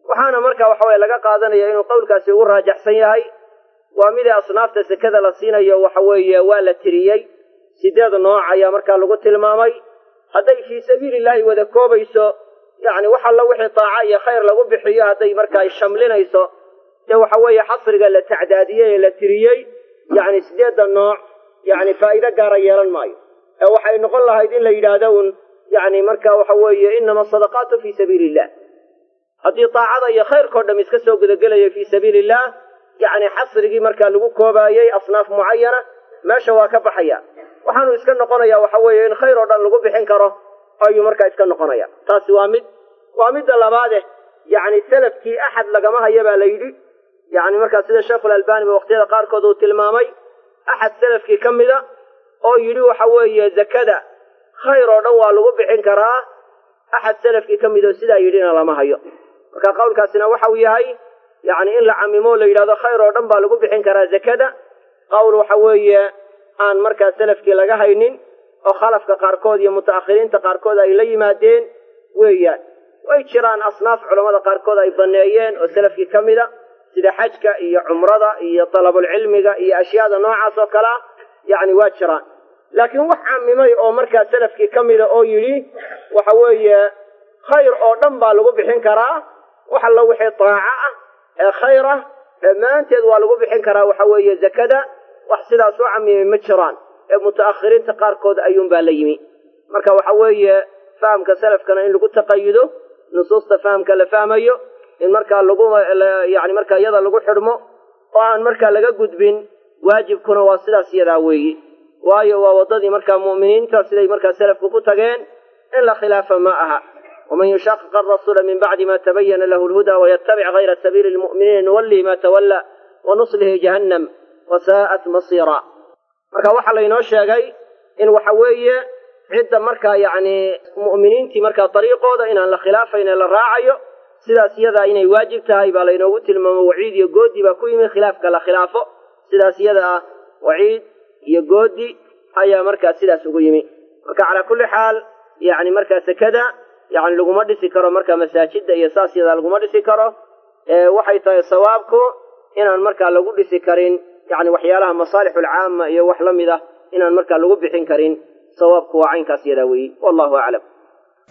waxaana marka waxa weye laga qaadanaya inuu qowlkaasi ugu raajaxsan yahay waa midii asnaafta sekada la siinayo waxa weeye waa la tiriyey sideed nooc ayaa markaa lagu tilmaamay hadday fii sabiili illaahi wada koobayso yacni wax alla wixii taaca iyo khayr lagu bixiyo hadday markaa shamlinayso dee waxa weeye xasriga la tacdaadiyey ee la tiriyey yacni sideedda nooc yacni faa'iido gaara yeelan maayo ee waxay noqon lahayd in la yidhaahdo un yacni marka waxa weeye inama asadaqaatu fii sabiili illah haddii taacada iyo khayrkao dham iska soo gudagelayo fii sabiili illah yacni xasrigii markaa lagu koobaayey asnaaf mucayana meesha waa ka baxaya waxaanu iska noqonaya waxa weeye in khayr oo dhan lagu bixin karo ayuu markaa iska noqonaya taasi waa mid waa midda labaade yacni salafkii axad lagama haya baa la yidhi yacni markaa sida sheikhulalbani ba waqtiyada qaarkood uu tilmaamay axad salafkii ka mida oo yidhi waxa weeye zakada khayr oo dhan waa lagu bixin karaa axad salafkii ka mid oo sidaa yidhina lama hayo marka qowlkaasina waxau yahay yacni in la camimo la yidhahdo khayr oo dhan baa lagu bixin karaa zakada qowl waxa weeye aan markaa salafkii laga haynin oo khalafka qaarkood iyo muta'akhiriinta qaarkood ay la yimaadeen weeyaan way jiraan asnaaf culammada qaarkood ay banneeyeen oo salafkii ka mida sida xajka iyo cumrada iyo dalabulcilmiga iyo ashyaada noocaas oo kale ah yacni waa jiraan laakiin wax camimay oo markaa salafkii ka mida oo yidhi waxa weeye khayr oo dhan baa lagu bixin karaa wax allo wixii taaco ah ee khayr ah dhammaanteed waa lagu bixin karaa waxa weeye zakada wax sidaas u camimay ma jiraan ee muta'akhiriinta qaarkood ayuunbaa la yimi marka waxa weeye fahamka salafkana in lagu taqayudo nusuusta fahamka la fahmayo in markaa lagu yani markaa iyada lagu xidhmo oo aan markaa laga gudbin waajibkuna waa sidaas iyadaa weeyi waayo waa waddadii markaa mu'miniinta siday markaa salafku ku tageen in la khilaafa ma aha waman yushaqiq arasuula min bacdi ma tabayana lahu lhuda wayatabic hayra sabiili lmu'miniina nuwallihi ma tawalla wa nuslihi jahannam wasaa'at masiira marka waxaa laynoo sheegay in waxa weeye cidda markaa yacni mu'miniintii markaa dariiqooda inaan la khilaafayn ee la raacayo sidaas iyadaa inay waajib tahay baa laynoogu tilmaamo waciid iyo goodi baa ku yimi khilaafka la khilaafo sidaas iyada ah waciid iyo goodi ayaa markaa sidaas ugu yimi marka calaa kulli xaal yacni markaa sekada yacni laguma dhisi karo markaa masaajidda iyo saas iyadaa laguma dhisi karo waxay tahay sawaabku inaan markaa lagu dhisi karin yacni waxyaalaha masaalixulcaama iyo wax la mid ah inaan markaa lagu bixin karin sawaabku waa caynkaas yadaa weeyi wallahu aclam